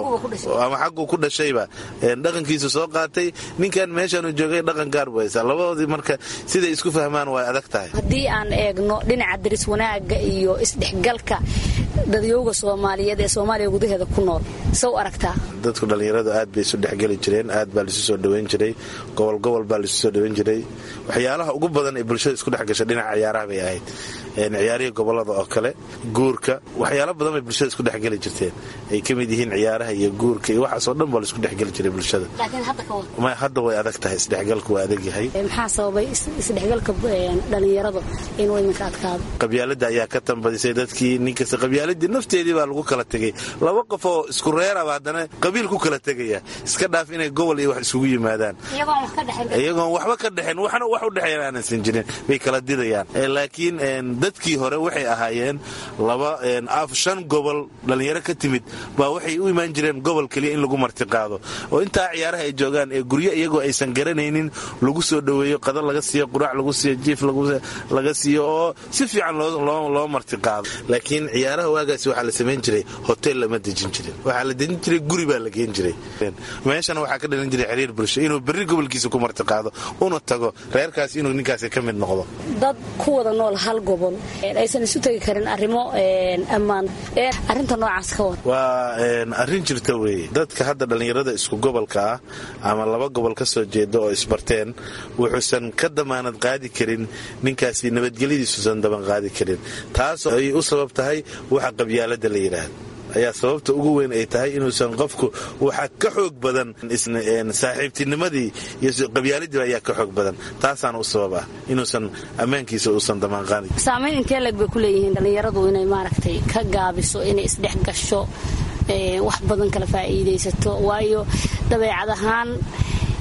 ama xagguu ku dhashayba dhaqankiisu soo qaatay ninkan meeshaanu joogay dhaqan gaar buu haysaa labadoodii marka siday isku fahmaan way adag tahay
haddii aan eegno dhinaca daris wanaagga iyo isdhexgalka dadyowga soomaaliyeed ee soomaaliya gudaheeda ku nool sow aragtaa
dadku dhallinyaradu aad bay isu dhexgeli jireen aad baa laisu soo dhoweyn jiray gobol gobol baa laisu soo dhoweyn jiray waxyaalaha ugu badan ee bulshada isku dhex gasha dhinaca ciyaaraha bay ahayd ciyaarihii gobolada oo kale guurka waxyaalo badan bay bulshada isku dhexgeli jirteen ay ka mid yihiin ciyaaraha iyo guurka iyo waxaasoo dhan baa laisku dhexgeli jiray bulshada hadda way adag tahay isdhexgalku waa adag yahay
maxaa sababay isdhexgalka dhallinyarada inuu iminka adkaado
qabyaalada ayaa ka tambadisay dadkii ninkasta qabyaaladii nafteedii baa lagu kala tegay laba qof oo isku reeraba haddana qabiil ku kala tegaya iska dhaaf inay gobol iyo wax isugu yimaadaan iyagoon waxba ka dhexen waxna wax u dhexeeyan aanansan jirin bay kala didayaan laakiin dadkii hore waxay ahaayeen laba shan gobol dhallinyaro ka timid baa waxay u imaan jireen gobol keliya in lagu martiqaado oo intaa ciyaaraha ay joogaan ee guryo iyagoo aysan garanaynin lagu soo dhoweeyo qado laga siiyo quraac lagu siiyo jiif laga siiyo oo si fiican loo martiqaado laakiin ciyaaraha waagaasi waxaa la samayn jiray hotel lama dejin jirin waxaa la dejin jiray guri baa la geen jiray meeshana waxaa ka dhalin jiray xiriir bulsho inuu berri gobolkiisa ku martiqaado una tago reerkaas inuu ninkaasi ka mid noqdo
dad ku wada nool hal gobol aysan isu tegi karin arrimo ammaan arrinta noocaas ka wad
waa arrin jirta weeye dadka hadda dhallinyarada isku gobolka ah ama laba gobol ka soo jeeda oo isbarteen wuxuusan ka damaanad qaadi karin ninkaasi nabadgelyadiisuusan daban qaadi karin taas ay u sabab tahay waxa qabyaalada la yidhaahdo ayaa sababta ugu weyn ay tahay inuusan qofku waxa ka xoog badan saaxiibtinimadii iyo qabyaaladiiba ayaa ka xoog badan taasaana u sabab ah inuusan ammaankiisa uusan damaanqaadin
saamayn intee leg bay ku leeyihiin dhallinyaradu inay maaragtay ka gaabiso inay isdhex gasho wax badan kala faa'iidaysato waayo dabeecad ahaan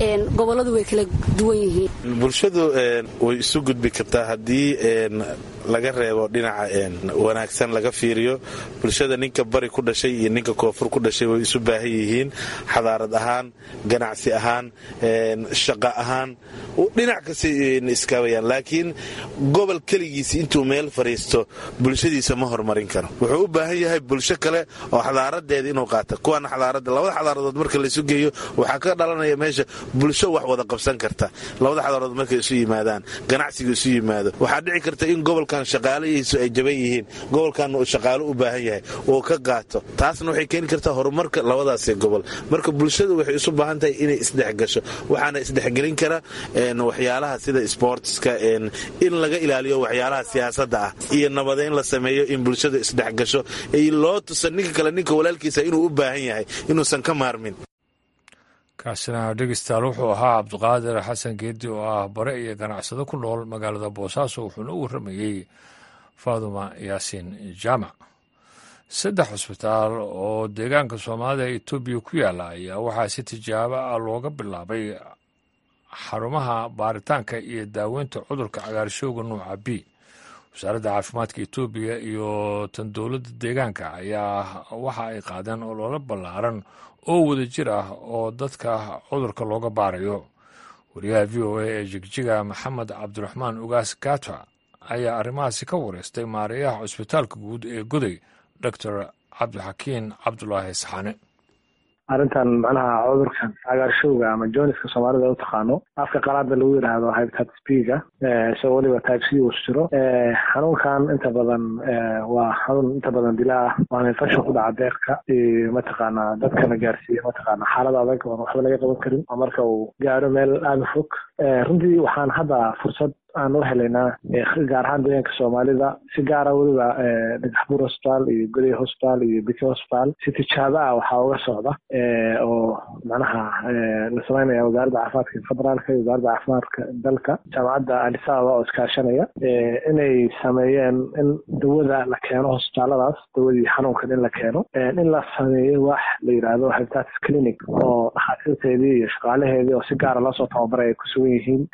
gobolladu way kala duwan yihiin
bulshadu way isu gudbi kartaa haddii laga reebo dhinaca wanaagsan laga fiiriyo bulshada ninka bari ku dhashay iyo ninka koonfur ku dhashay way isu baahan yihiin xadaarad ahaan ganacsi ahaan shaqo ahaan dhinac kasta iskaabayaan laakiin gobol keligiisi intuu meel fadhiisto bulshadiisa ma horumarin karo wuxuu u baahan yahay bulsho kale oo xadaaradeeda inuu qaata kuwaana xadaarada labada xadaaradood marka laysu geeyo waxaa ka dhalanaya meesha bulsho wax wada qabsan karta labada xadaaradood markay isu yimaadaan ganacsiga isu yimaado waxaa dhici karta in gobolkan shaqaalahiisu ay jaban yihiin gobolkan uu shaqaalo u baahan yahay oo ka qaato taasna waxay keeni kartaa horumarka labadaasi gobol marka bulshadu waxay isu baahan tahay inay isdhexgasho waxaana isdhexgelin kara waxyaalaha sida sportska in laga ilaaliyo waxyaalaha siyaasada ah iyo nabada in la sameeyo in bulshada isdhexgasho loo tusa ninka kale ninka walaalkiisa inuu u baahan yahay inuusan ka maarmin
kaasina dhegeystayaal wuxuu ahaa cabdiqaadir xasan geedi oo ah bare iyo ganacsado ku nool magaalada boosaaso wuxuuna u warramayey faaduma yaasiin jaamac saddex cusbitaal oo deegaanka soomaalida ee etoobiya ku yaala ayaa waxaa si tijaabo ah looga bilaabay xarumaha baaritaanka iyo daaweynta cudurka cagaarshowga nuuca b wasaaradda caafimaadka etoobiya iyo tan dowladda deegaanka ayaa waxa ay qaadeen ololo ballaaran oo wada jir ah oo dadka cudurka looga baarayo wariyaha v o a ee jigjiga maxamed cabdiraxmaan ugaas gata ayaa arrimahaasi ka wareystay maareeyaha cusbitaalka guud ee goday doctor cabdixakiin cabdulaahi saxane
arrintan macnaha cudurkan cagaarshowga ama joniska soomaalida u taqaano afka qalaada lagu yidhaahdo hepatitis b-ga isagoo weliba type c uu jiro xanuunkan inta badan waa xanuun inta badan dilaa ah waana infection ku dhaca deeqka iyo mataqaanaa dadkana gaarsiiya mataqaana xaalad adag oon waxba laga qaban karin oo marka uu gaaro meel aada fog runtii waxaan hadda fursad aan u helaynaa gaar ahaan deegaanka soomaalida si gaara weliba dhagaxbuur hosbitaal iyo goday hosbitaal iyo biki hosbitaal si tijaabo ah waxaa uga socda oo macnaha la sameynaya wasaaradda caafimaadka federaalka iyo wasaaradda caafimaadka dalka jaamacadda alisababa oo iskaashanaya inay sameeyeen in dawada la keeno hosbitaaladaas dawadii xanuunkan in la keeno in la sameeyo wax la yidhaahdo hepatitis clinic oo dhakhaatiirteedii iyo shaqaalaheedii oo si gaara loosoo tababaray ay ku sugan yihiin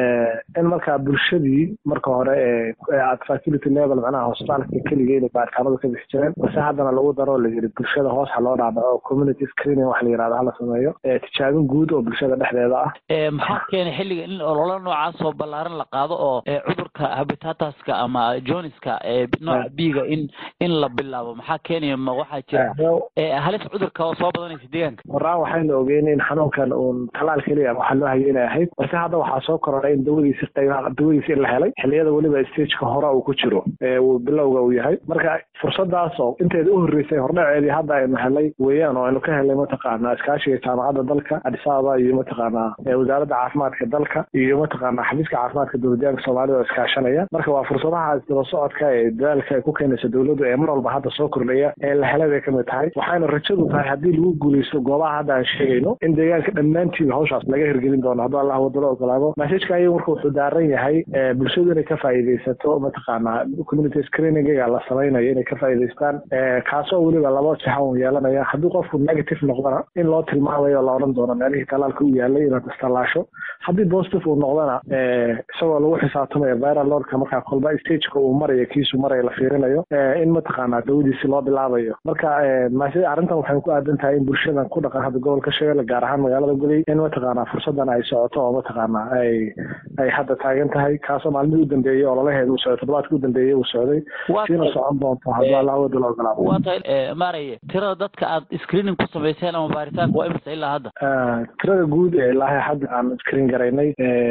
in markaa bulshadii marka hore at facility level macnaha hosbitaalka keliga inay baaritaanadu ka bixi jireen balse haddana lagu daro la yiri bulshada hoos ha loo dhaadhaco community screening wax la yirahdo hala sameeyo tijaabin guud oo bulshada dhexdeeda ah
maxaa keenay xilliga in ololo noocaas oo ballaaran la qaado oo cudurka habitataska ama joniska nooca biga in in la bilaabo maxaa keenaya ma waxaa jira halis cudurka oo soo badanaysa deegaanka
waraan waxaynu ogeyn in xanuunkan uun talaal keliya waxaa loo hayay inay ahayd balse hadda waxaa soo korodhay in dawadiisi qaybaha dawadiisi in la helay xilliyada weliba stageka hore uu ku jiro uu bilowga uu yahay marka fursadaas oo inteeda u horreysay hordhaceedii hadda aynu helay weeyaan oo aynu ka helay mataqaanaa iskaashiga jaamacadda dalka addis ababa iyo mataqaanaa wasaaradda caafimaadka dalka iyo mataqaanaa xafiiska caafimaadka dowladyaanka soomaalida oo iskaashanaya marka waa fursadaha isdaba socodka ee dadaalka ay ku keenaysa dowladdu ee mar walba hadda soo kordhaya ee la helay bay kamid tahay waxayna rajadu tahay haddii lagu guuleysto goobaha hadda aan sheegayno in deegaanka dhammaantiiba hawshaas laga hirgelin doono hadduu allah wadalo ogolaado masajka ayagu marka wuxuu daaran yahay bulshadu inay ka faa'iidaysato mataqaanaa community screeningiga la samaynayo inay ka faa'iidaystaan kaasoo weliba laba jixa uu yeelanaya haddii qofku negative noqdana in loo tilmaamayo la odhan doono meelihii talaalka u yaalay inaad istallaasho haddii positive uu noqdana isagoo lagu xisaabtamayo viral loadka markaa kolba stageka uu marayo kiisu marayo la fiirinayo in mataqaanaa dawadiisi loo bilaabayo marka mase arrintan waxay ku aadan tahay in bulshadan ku dhaqan hadda gobolka shabeelle gaar ahaan magaalada goday in mataqaanaa fursadan ay socoto oo mataqaanaa ay ay hadda taagan tahay kaasoo maalmihii u dambeeyey ololaheeda uu socday toddobaadkii u dambeeyey uu socday siina socon doonto hadduu allah wada la ogolaado
waa tahay maaraya tirada dadka aad screening ku samayseen ama baaritaanka waa imisa ilaa hadda
tirada guud ee ilaahay hadda aan screen garaynay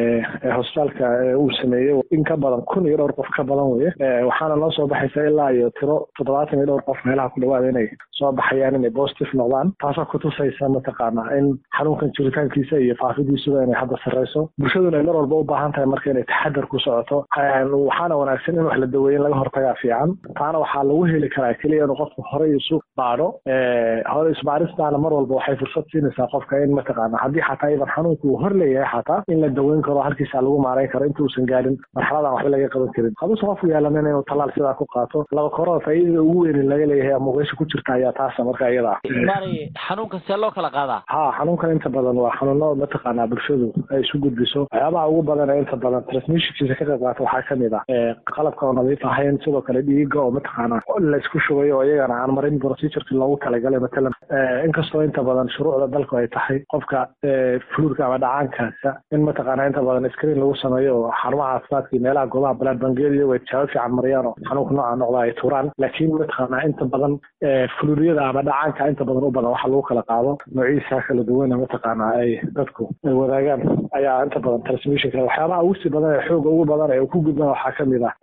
ee hosbitaalka uu sameeyey in ka badan kun iyo dhowr qof ka badan weye waxaana noo soo baxaysa ilaa iyo tiro toddobaatan iyo dhowr qof meelaha ku dhawaada inay soo baxayaan inay positive noqdaan taasoo kutusaysa mataqaanaa in xanuunkan jiritaankiisa iyo faafidiisuba inay hadda sarreyso bulshaduna ay mar walba u baahan tahay marka inay taxadar ku socoto waxaana wanaagsan in wax la daweeyin laga hortagaa fiican taana waxaa lagu heli karaa keliya inuu qofku horey isu baadho hore isbaaristaana mar walba waxay fursad siinaysaa qofka in mataqaana haddii xataa iban xanuunka uu hor leeyahay xataa in la daweyn karo halkiisa lagu maareyn karo inta uusan gaarin marxaladan waxba laga qaban karin haduusan qofku yeelanin inuu tallaal sidaa ku qaato laba korona faa'iidada ugu weynin laga leeyahay ama meesha ku jirta ayaa taasa marka iyada ah
maarey xanuunka see loo kala qaadaa
ha xanuunkan inta badan waa xanuuno mataqaanaa bulshadu ay isu gudbiso waxyaabaha ugu badan ee inta badan transmissionkiisa ka qayb qaata waxaa kamid ah qalabka oo nadiif ahayn sidoo kale dhiiga oo mataqaanaa laysku shugayo oo iyagana aan marin procedureki loogu talagalay matalan inkastoo inta badan shuruucda dalku ay tahay qofka fluurka ama dhacaankaasa in mataqaanaa inta badan screen lagu sameeyo oo xarumaha caafimaadka iyo meelaha goobaha blood bangiyada iyago ay tijaabo fiican mariyaan oo xanuunka nooca noqda ay turaan laakiin mataqaanaa inta badan fluuriyada ama dhacaanka inta badan u badan waxa lagu kala qaado noociisa kala duwana mataqaanaa ay dadku ay wadaagaan ayaa inta badan transmissionka waxyaabaha ugu sii badan ee xooga ugu badan ee ku gudban waxaa kamid ah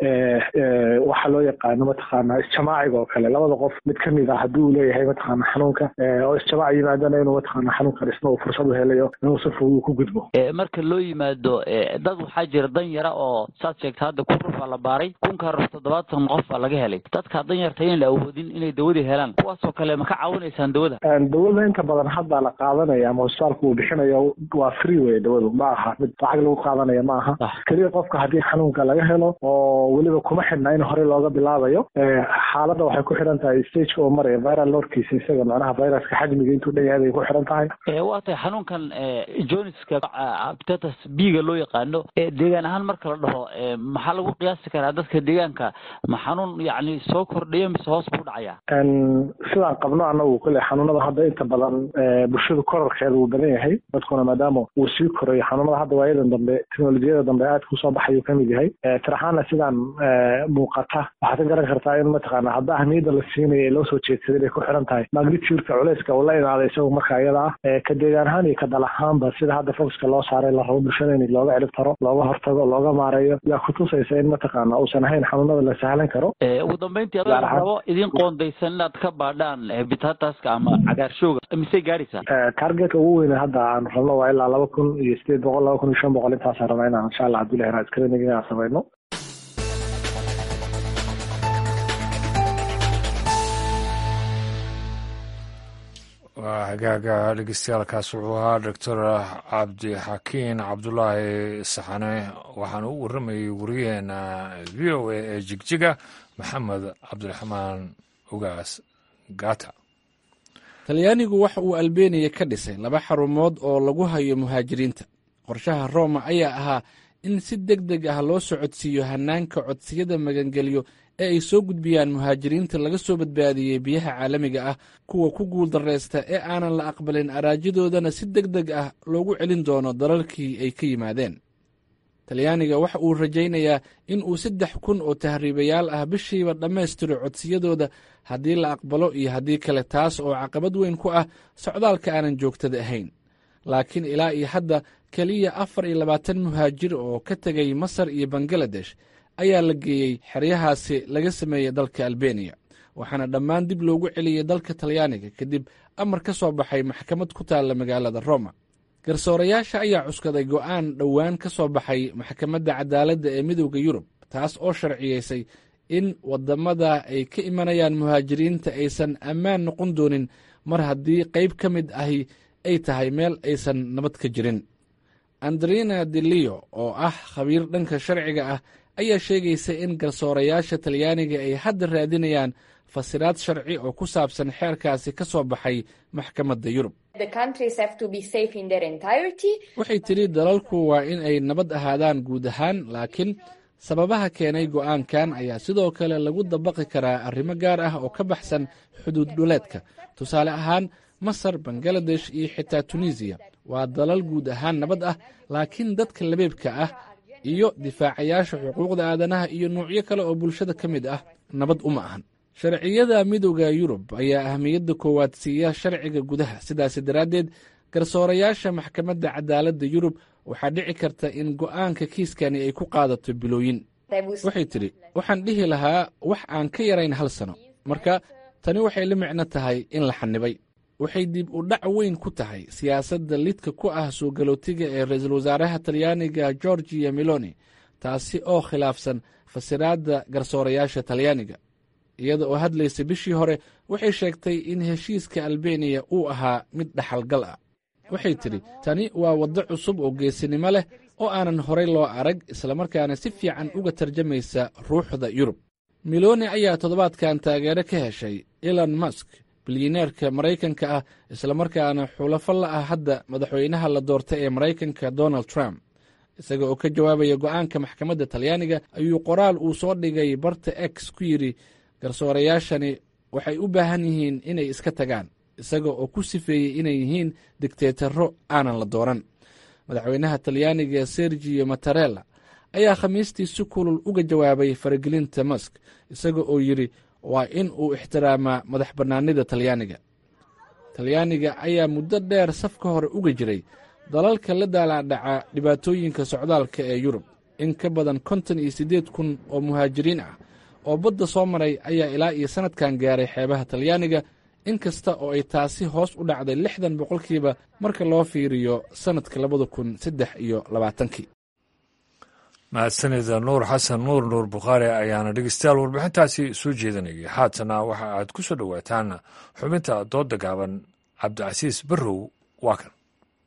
waxa loo yaqaano mataqaanaa isjamaaciga oo kale labada qof mid kamid ah haddii uu leeyahay mataqaana xanuunka oo isjamaac yimaadana inuu mataqaana xanuunka dhisna uu fursad u helayo inuu si fudud ku gudbo
marka loo yimaado dad waxaa jira dan yara oo saad sheegta hadda kun ruf aa la baaray kunka ruf toddobaatan qof baa laga helay dadka dan yarta in la awoodin inay dawadii helaan kuwaasoo kale ma ka caawinaysaan dawada
dawada inta badan hadda la qaadanaya ama hosbitaalku uu bixinayo waa free wey dawadu ma aha mid lacag lagu qaadanaya ma aha keliya qofka haddii xanuunka laga helo oo weliba kuma xidhna in horey looga bilaabayo xaaladda waxay ku xidhan tahay stageka oo maraya viral lorkiisa isaga macnaha viruska xajmiga intuu dhan yahay bay ku xidhan tahay
waa tahay xanuunkan joniska hepatitis b-ga loo yaqaano deegaan ahaan marka la dhaho maxaa lagu qiyaasi karaa dadka deegaanka ma xanuun yacni soo kordhaya mise hoos buu dhacaya
sidaan qabno anagu kule xanuunada hadda inta badan bulshadu korarkeeda uu badan yahay dadkuna maadaama uu sii korayo xanuunada hadda waayadan dambe teknolojiyada dambe aad kusoo baxayuu kamid yahay tir ahaana sidaan muuqata waxaad ka garan kartaa in mataqaana hadda ahmiyadda la siinayo ee loo soo jeedsaday bay ku xiran tahay magnituurka culeyska uu la imaaday isagu marka iyada ah ka deegaan ahaan iyo ka dal ahaanba sida hadda foxka loo saaray la rabo bulshada in looga cirib taro looga hortago looga maareeyo yaa kutusaysa in mataqaana uusan ahayn xanuunada la sahlan karo
ugu dambeyntii adoo rabo idin qoondaysan inaad ka baadhaan hepatitaska ama cagaarshowga misey gaaraysaa
targetka ugu weyne hadda aan rabno waa ilaa laba kun iyo sideed boqol laba kun iyo shan boqol intaasaan rabnaa inaan insha allah haddii lahiraa screening inaan samayno
waa hagaaga dhegeystayaaalkaas wuxuu ahaa doctor cabdixakiin cabdulaahi saxane waxaana u warramayay wariyaheena v o a ee jigjiga maxamed cabdiraxmaan ogaas gata
talyaanigu waxa uu albeniya ka dhisay laba xarumood oo lagu hayo muhaajiriinta qorshaha roma ayaa ahaa in si deg deg ah loo socodsiiyo hannaanka codsiyada magangelyo ee ay soo gudbiyaan muhaajiriinta laga soo badbaadiyey biyaha caalamiga ah kuwa ku guuldarraysta ee aanan la aqbalin araajadoodana si deg deg ah loogu celin doono dalalkii ay ka yimaadeen talyaaniga waxa uu rajaynayaa in uu saddex kun oo tahriibayaal ah bishiiba dhammaystiro codsiyadooda haddii la aqbalo iyo haddii kale taas oo caqabad weyn ku ah socdaalka aanan joogtada ahayn laakiin ilaa iyo hadda keliya afar iyo labaatan muhaajir oo ka tegay masar iyo bangaladesh ayaa la geeyey xeryahaasi laga sameeyey dalka albeniya waxaana dhammaan dib loogu celiyey dalka talyaaniga kadib amar ka soo baxay maxkamad ku taalla magaalada roma garsoorayaasha ayaa cuskaday go'aan dhowaan ka soo baxay maxkamadda cadaaladda ee midowda yurub taas oo sharciyeysay in waddamada ay ka imanayaan muhaajiriinta aysan ammaan noqon doonin mar haddii qayb ka mid ahi ay tahay meel aysan nabad ka jirin andrina delio oo ah khabiir dhanka sharciga ah ayaa sheegaysa in garsoorayaasha talyaaniga ay hadda raadinayaan fasiraad sharci oo ku saabsan xeerkaasi ka soo baxay maxkamadda yurub waxay tidhi dalalku waa in ay nabad ahaadaan guud ahaan laakiin sababaha keenay go'aankan ayaa sidoo kale lagu dabaqi karaa arrimo gaar ah oo ka baxsan xuduud dhuleedka tusaale ahaan masar bangaladesh iyo xitaa tunisiya waa dalal guud ahaan nabad ah laakiin dadka labeebka ah iyo difaacayaasha xuquuqda aadanaha iyo nuucyo kale oo bulshada ka mid ah nabad uma ahan sharciyada midowda yurub ayaa ahmiyadda koowaad siiya sharciga gudaha sidaasi daraaddeed garsoorayaasha maxkamadda cadaaladda yurub waxaa dhici karta in go'aanka kiiskani ay ku qaadato bilooyin waxay tidhi waxaan dhihi lahaa wax aan ka yarayn hal sano marka tani waxay la micno tahay in la xanibay waxay dib u dhac weyn ku tahay siyaasadda lidka ku ah soo galootiga ee ra-iisul wasaaraha talyaaniga gorgiya meloni taasi oo khilaafsan fasiraadda garsoorayaasha talyaaniga iyada oo hadlaysa bishii hore waxay sheegtay in heshiiska albeniya uu ahaa mid dhaxalgal ah waxay tidhi tani waa waddo cusub oo geesinimo leh oo aanan horay loo arag islamarkaana si fiican uga tarjamaysa ruuxda yurub miloni ayaa toddobaadkan taageero ka heshay elon musk bilyaneerka maraykanka ah islamarkaana xulafo la ah hadda madaxweynaha la doortay ee maraykanka donald trump isaga oo ka jawaabaya go'aanka maxkamadda talyaaniga ayuu qoraal uu soo dhigay barta x ku yidhi garsoorayaashani waxay u baahan yihiin inay iska tagaan isaga oo ku sifeeyey inay yihiin digteetaro aanan la dooran madaxweynaha talyaaniga sergio matarella ayaa khamiistii si kulul uga jawaabay faragelinta musk isaga oo yidhi waa in uu ixtiraamaa madax bannaanida talyaaniga talyaaniga ayaa muddo dheer safka hore uga jiray dalalka la daalaadhaca dhibaatooyinka socdaalka ee yurub in ka badan konton iyo siddeed kun oo muhaajiriin ah oo badda soo maray ayaa ilaa iyo sannadkan gaaray xeebaha talyaaniga in kasta oo ay taasi hoos u dhacday lixdan boqolkiiba marka loo fiiriyo sannadka labada kun saddex iyo labaatankii
mahadsanida nuur xasan nuur nuur bukhaari ayaana dhegeystayaal warbixintaasi soo jeedanayay haatana waxa aad ku soo dhowaataan xubinta doodda gaaban cabdicasiis barrow waa kan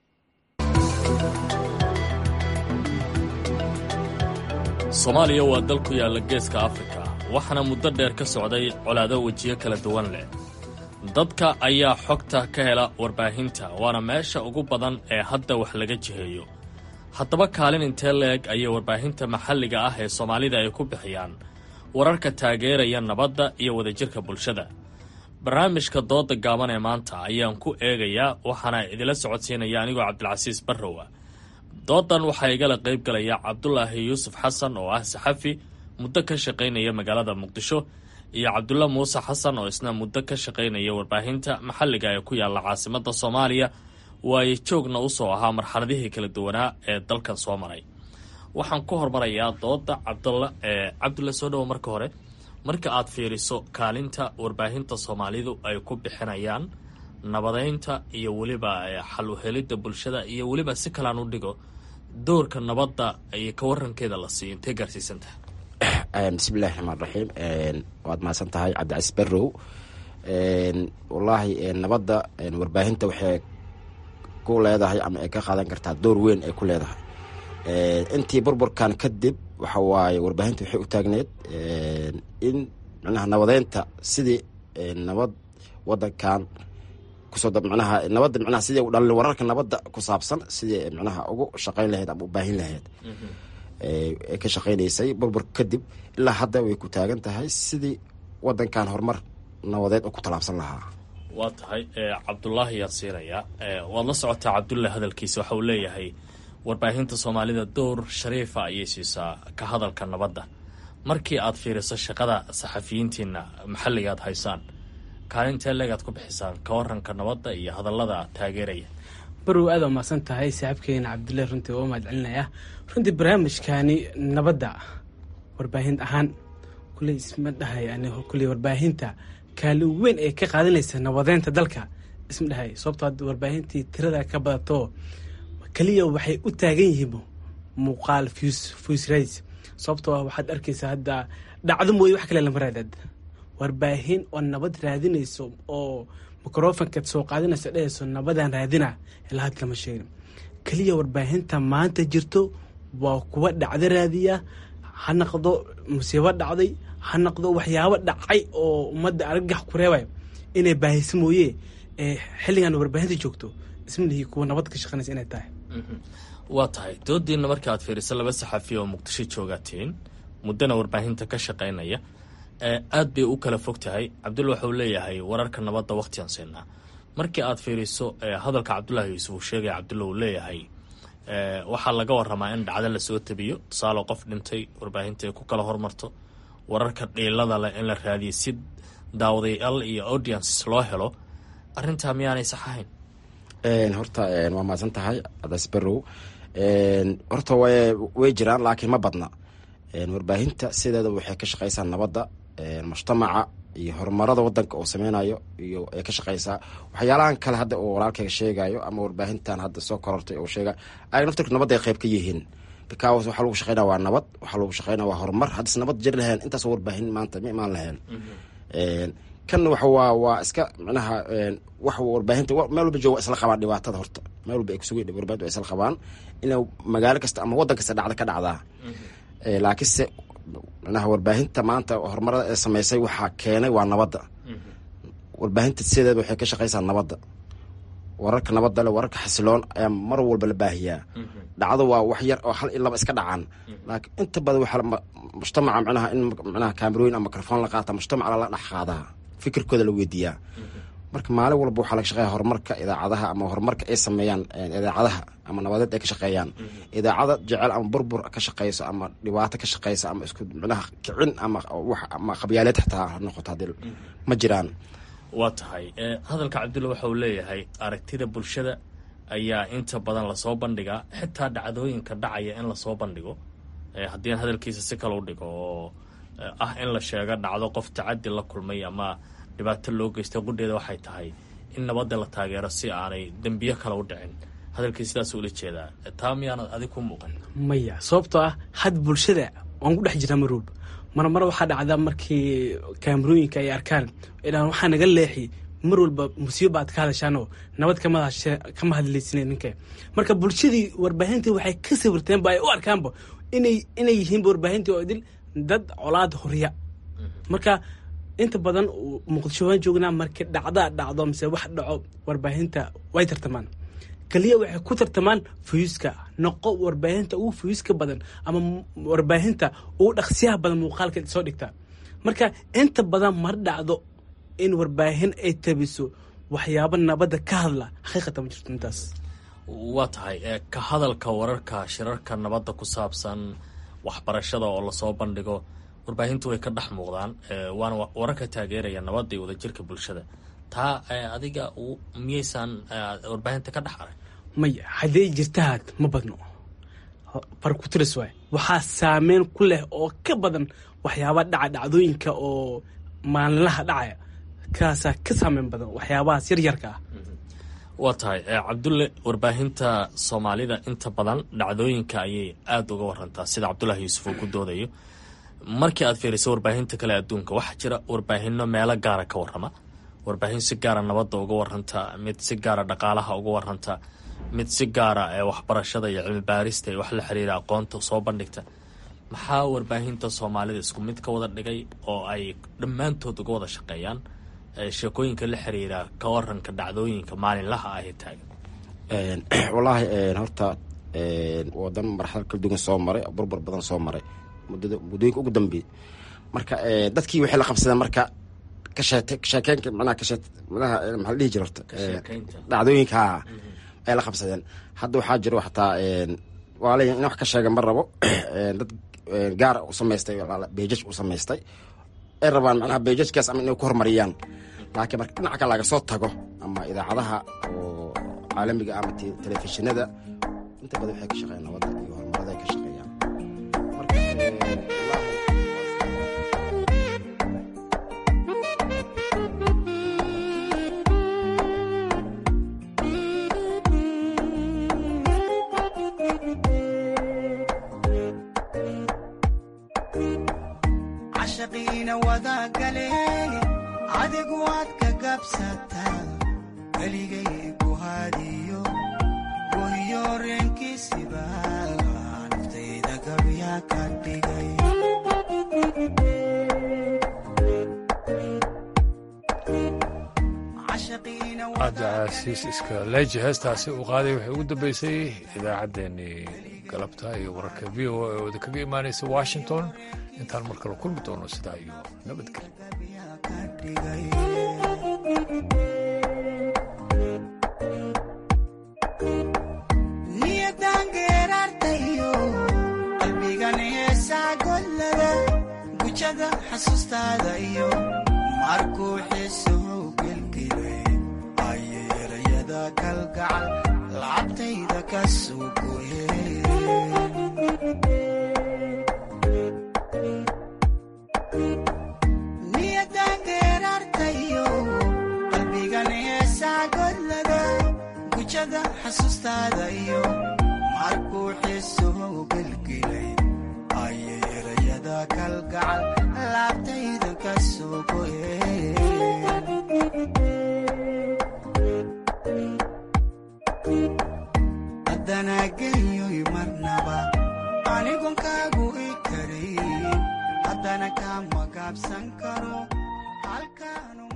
soomaaliya waa dal ku yaalla geeska afrika waxaana muddo dheer ka socday colaado wejiyo kala duwan leh dadka ayaa xogta ka hela warbaahinta waana meesha ugu badan ee hadda wax laga jiheeyo haddaba kaalin intee la-eg ayay warbaahinta maxalliga ah ee soomaalida ay ku bixiyaan wararka taageeraya nabadda iyo wadajirka bulshada barnaamijka dooda gaaban ee maanta ayaan ku eegayaa waxaana idila socodsiinaya anigoo cabdilcasiis barrowa doodan waxaa igala qayb galaya cabdulaahi yuusuf xasan oo ah saxafi muddo ka shaqaynaya magaalada muqdisho iyo cabdulla muuse xasan oo isna muddo ka shaqaynaya warbaahinta maxalliga ee ku yaalla caasimadda soomaaliya waaye joogna usoo ahaa marxaladihii kala duwanaa ee dalkan soo maray waxaan ku hormarayaa dooda cabdalla ee cabdulla soo dhowo marka hore marka aad fiiriso kaalinta warbaahinta soomaalidu ay ku bixinayaan nabadeynta iyo weliba xal uhelidda bulshada iyo weliba si kalaan u dhigo doorka nabadda iyo ka warankeeda la siiyo intee gaarsiisantaha
bismillahi raxmaan raxiim waad mahadsan tahay cabdicasiis barrow wallaahi nabadda warbaahinta waxay ku leedahay ama ay ka qaadan kartaa door weyn ay ku leedahay intii burburkan kadib waxa waaye warbaahinta waxay u taagneed in micnaha nabadeynta sidii nabad wadankan kusoo micnaha nabadda micnaha sidii u dhalin wararka nabadda ku saabsan sidii micnaha ugu shaqayn lahayd ama u baahin lahayd ay ka shaqaynaysay burburka kadib ilaa hadda way ku taagan tahay sidii wadankan horumar nabadeed oo ku tallaabsan lahaa
waa tahay cabdulaahi yaan siinayaa waad la socotaa cabdullahi hadalkiisa waxa uu leeyahay warbaahinta soomaalida door shariifa ayay siisaa ka hadalka nabadda markii aad fiiriso shaqada saxafiyiintiina maxalliga aad haysaan kaalintee leegaad ku bixisaan ka waranka nabadda iyo hadallada taageeraya
barow aad waa mahadsan tahay saaxiibkeena cabdullahi runtii waa mahad celinayaa runtii barnaamijkaani nabadda warbaahin ahaan kuley isma dhahay anigo kuley warbaahinta kaalin weyn ay ka qaadanaysa nabadeynta dalka isma dhahay sababtoo hadda warbaahintii tirada ka badato keliya waxay u taagan yihiin muuqaal voice rights sababtoo ah waxaad arkaysaa hadda dhacdo mooye wax kale lama raadad warbaahin oo nabad raadinayso oo microfonkaad soo qaadinayso dhehayso nabadaan raadina ilaa had lama sheegin keliya warbaahinta maanta jirto waa kuwa dhacdo raadiya ha naqdo musiibo dhacday ha naqdo waxyaabo dhacay oo ummadda argagax ku reebay inay baahisa mooye xilligan warbaahinta joogto isma lihi kuwa nabad ka shaqanaysa inay tahay
waa tahay doodiina marka aad fiiriso laba saxafiya oo muqdisho joogaatiin muddana warbaahinta ka shaqaynaya aad bay u kala fog tahay cabdulla waxauu leeyahay wararka nabadda wakhtigan siinaa markii aad fiiriso hadalka cabdullaahi yuusuf uu sheegaya cabdulla uu leeyahay waxaa laga waramaa in dhacdo lasoo tabiyo tusaale qof dhintay warbaahinta ay ku kala hormarto wararka dhiilada leh in la raadiyo si daawadayaal iyo audiences loo helo arrintaa miyaanay sax ahayn
horta waa mahadsan tahay cadaas barrow horta way jiraan laakiin ma badna warbaahinta sideeda waxay ka shaqaysaa nabadda mujtamaca iyo horumarada wadanka oo sameynayo iyo ay ka shaqaysaa waxyaalahan kale hadda uu walaalkayga sheegayo ama warbaahintan hadda soo korortay oo sheega ay naftirka nabadda ay qayb ka yihiin because waxaa lagu shaqeynaya waa nabad waxaa lagu shaqeynaya waa horumar haddis nabad jir lahayn intaasoo warbaahin maanta ma imaan lahayn kanna waxa waa waa iska micnaha wax warbaahinta meel walba jooga isla qabaan dhibaatada horta meel walba ay kusugan warbaahinta waa isla qabaan ina magaalo kasta ama waddan kasta dhacda ka dhacdaa laakiinse micnaha warbaahinta maanta horumarada ee sameysay waxaa keenay waa nabadda warbaahinta sideeda waxay ka shaqeysaa nabadda wararka nabadda le wararka xasiloon ayaa mar walba la baahiyaa dhacdo waa wax yar oo hal in laba iska dhacaan laakiin inta badan waxaa mujtamaca micnaha in micnaha kaamerooyin ama mikrofon la qaata mujtamaca lala dhex qaadaa fikirkooda la weydiiyaa marka maalin walba waxaa laga shaqeeya horumarka idaacadaha ama horumarka ay sameeyaan idaacadaha ama nabadeed ay ka shaqeeyaan idaacada jecel ama burbur ka shaqeyso ama dhibaato ka shaqeyso ama isku micnaha kicin ama wax ama qabyaaleed xitaa ha noqoto haddii ma jiraan
waa tahay hadalka cabdulla waxa uu leeyahay aragtida bulshada ayaa inta badan lasoo bandhigaa xitaa dhacdooyinka dhacaya in lasoo bandhigo haddii aan hadalkiisa si kale u dhigo oo ah in la sheego dhacdo qof tacadi la kulmay ama dhibaato loo geystay qudheeda waxay tahay in nabadda la taageero si aanay dembiyo kale u dhicin hadalkii sidaas ula jeedaa taa miyaanad adig ku muuqan
maya sababtoo ah had bulshada waan ku dhex jiraa marwalba mar mar waxaa dhacda markii kaamarooyinka ay arkaan idhaan waxaa naga leexi mar walba musiiba aad ka hadashaanoo nabad kama hadlaysine ninka marka bulshadii warbaahintii waxay ka sawirteenba ay u arkaanba inay inay yihiinba warbaahintii oo idil dad colaad horiya marka inta badan muqdisho waan joognaa markii dhacdaa dhacdo mise wax dhaco warbaahinta way tartamaan keliya waxay ku tartamaan fuyuuska noqo warbaahinta ugu fuyuuska badan ama warbaahinta ugu dhaqsiyaha badan muuqaalka soo dhigtaa marka inta badan mar dhacdo in warbaahin ay tabiso waxyaabo nabadda ka hadla xaqiiqata ma jirto intaas
waa tahay ka hadalka wararka shirarka nabadda ku saabsan waxbarashada oo lasoo bandhigo warbaahintu way ka dhex muuqdaan waana wararka taageeraya nabadda iyo wadajirka bulshada taa adiga miyaysaan warbaahinta ka dhex arag
maya hadday jirtahaad ma badno farkutiris waay waxaa saameyn ku leh oo ka badan waxyaaba dhaca dhacdooyinka oo maalinlaha dhacaya kaasaa ka saameyn badan waxyaabahaas yaryarka ah
waa tahay cabdulle warbaahinta soomaalida inta badan dhacdooyinka ayay aada uga warantaa sida cabdullahi yuusuf uu ku doodayo markii aad fiiriso warbaahinta kale adduunka waxaa jira warbaahino meelo gaara ka warrama warbaahin si gaara nabadda uga waranta mid si gaara dhaqaalaha uga waranta mid si gaara ee waxbarashada iyo cilmi baarista iyo wax la xiriira aqoonta soo bandhigta maxaa warbaahinta soomaalida isku mid ka wada dhigay oo ay dhammaantood uga wada shaqeeyaan sheekooyinka la xiriira ka waranka dhacdooyinka maalinlaha ah ee taagan
wallaahi horta wadan marxalad kala duwan soo maray burbur badan soo maray muddada muddooyinka ugu dambeeyey marka dadkii waxay la qabsadeen marka kasheete sheekeenka manaha kasheet manaha maxaa la dhihi jira horta dhacdooyinka ay la qabsadeen hadda waxaa jiro xataa waa leeyahay in wax ka sheega ma rabo dad gaara u samaystay beejaj u samaystay ay rabaan manaha beejajkaas ama inay ku horumariyaan laakiin marka dhinaca kale laga soo tago ama idaacadaha oo caalamiga ama telefishinada inta badan waxay ka shaqeeyaan nabadda iyo horumarada ay ka shaqeeyaan
cashaqiina wadagale adigu waad ka gabsataa keligay ku hadiyo gohiyo reenkiisiba naftayda gabya ka dhigay
cabdicasiis iska leeji heestaasi uu qaaday waxay ugu dambeysay idaacaddeenii galabta iyo wararka v o a ooda kaga imaanaysa washington intaan mar kale kulmi doono sidaa iyo
niyadaangeeraartayo qalbigan heesaa gollada gujada xasuustaada iyo markuu xiisow gelgelay ayeerayada kalgacal lacabtayda ka soo niyadaangeeraartayo qalbigan heesaa gollada gujada xasuustaada iyo markuu xiisow gelgelay ayeerayada kalgacal laabtayda ka soo haddana geyoy marnaba anigon kaagu i karayn haddana kama gaabsan karo halkaanu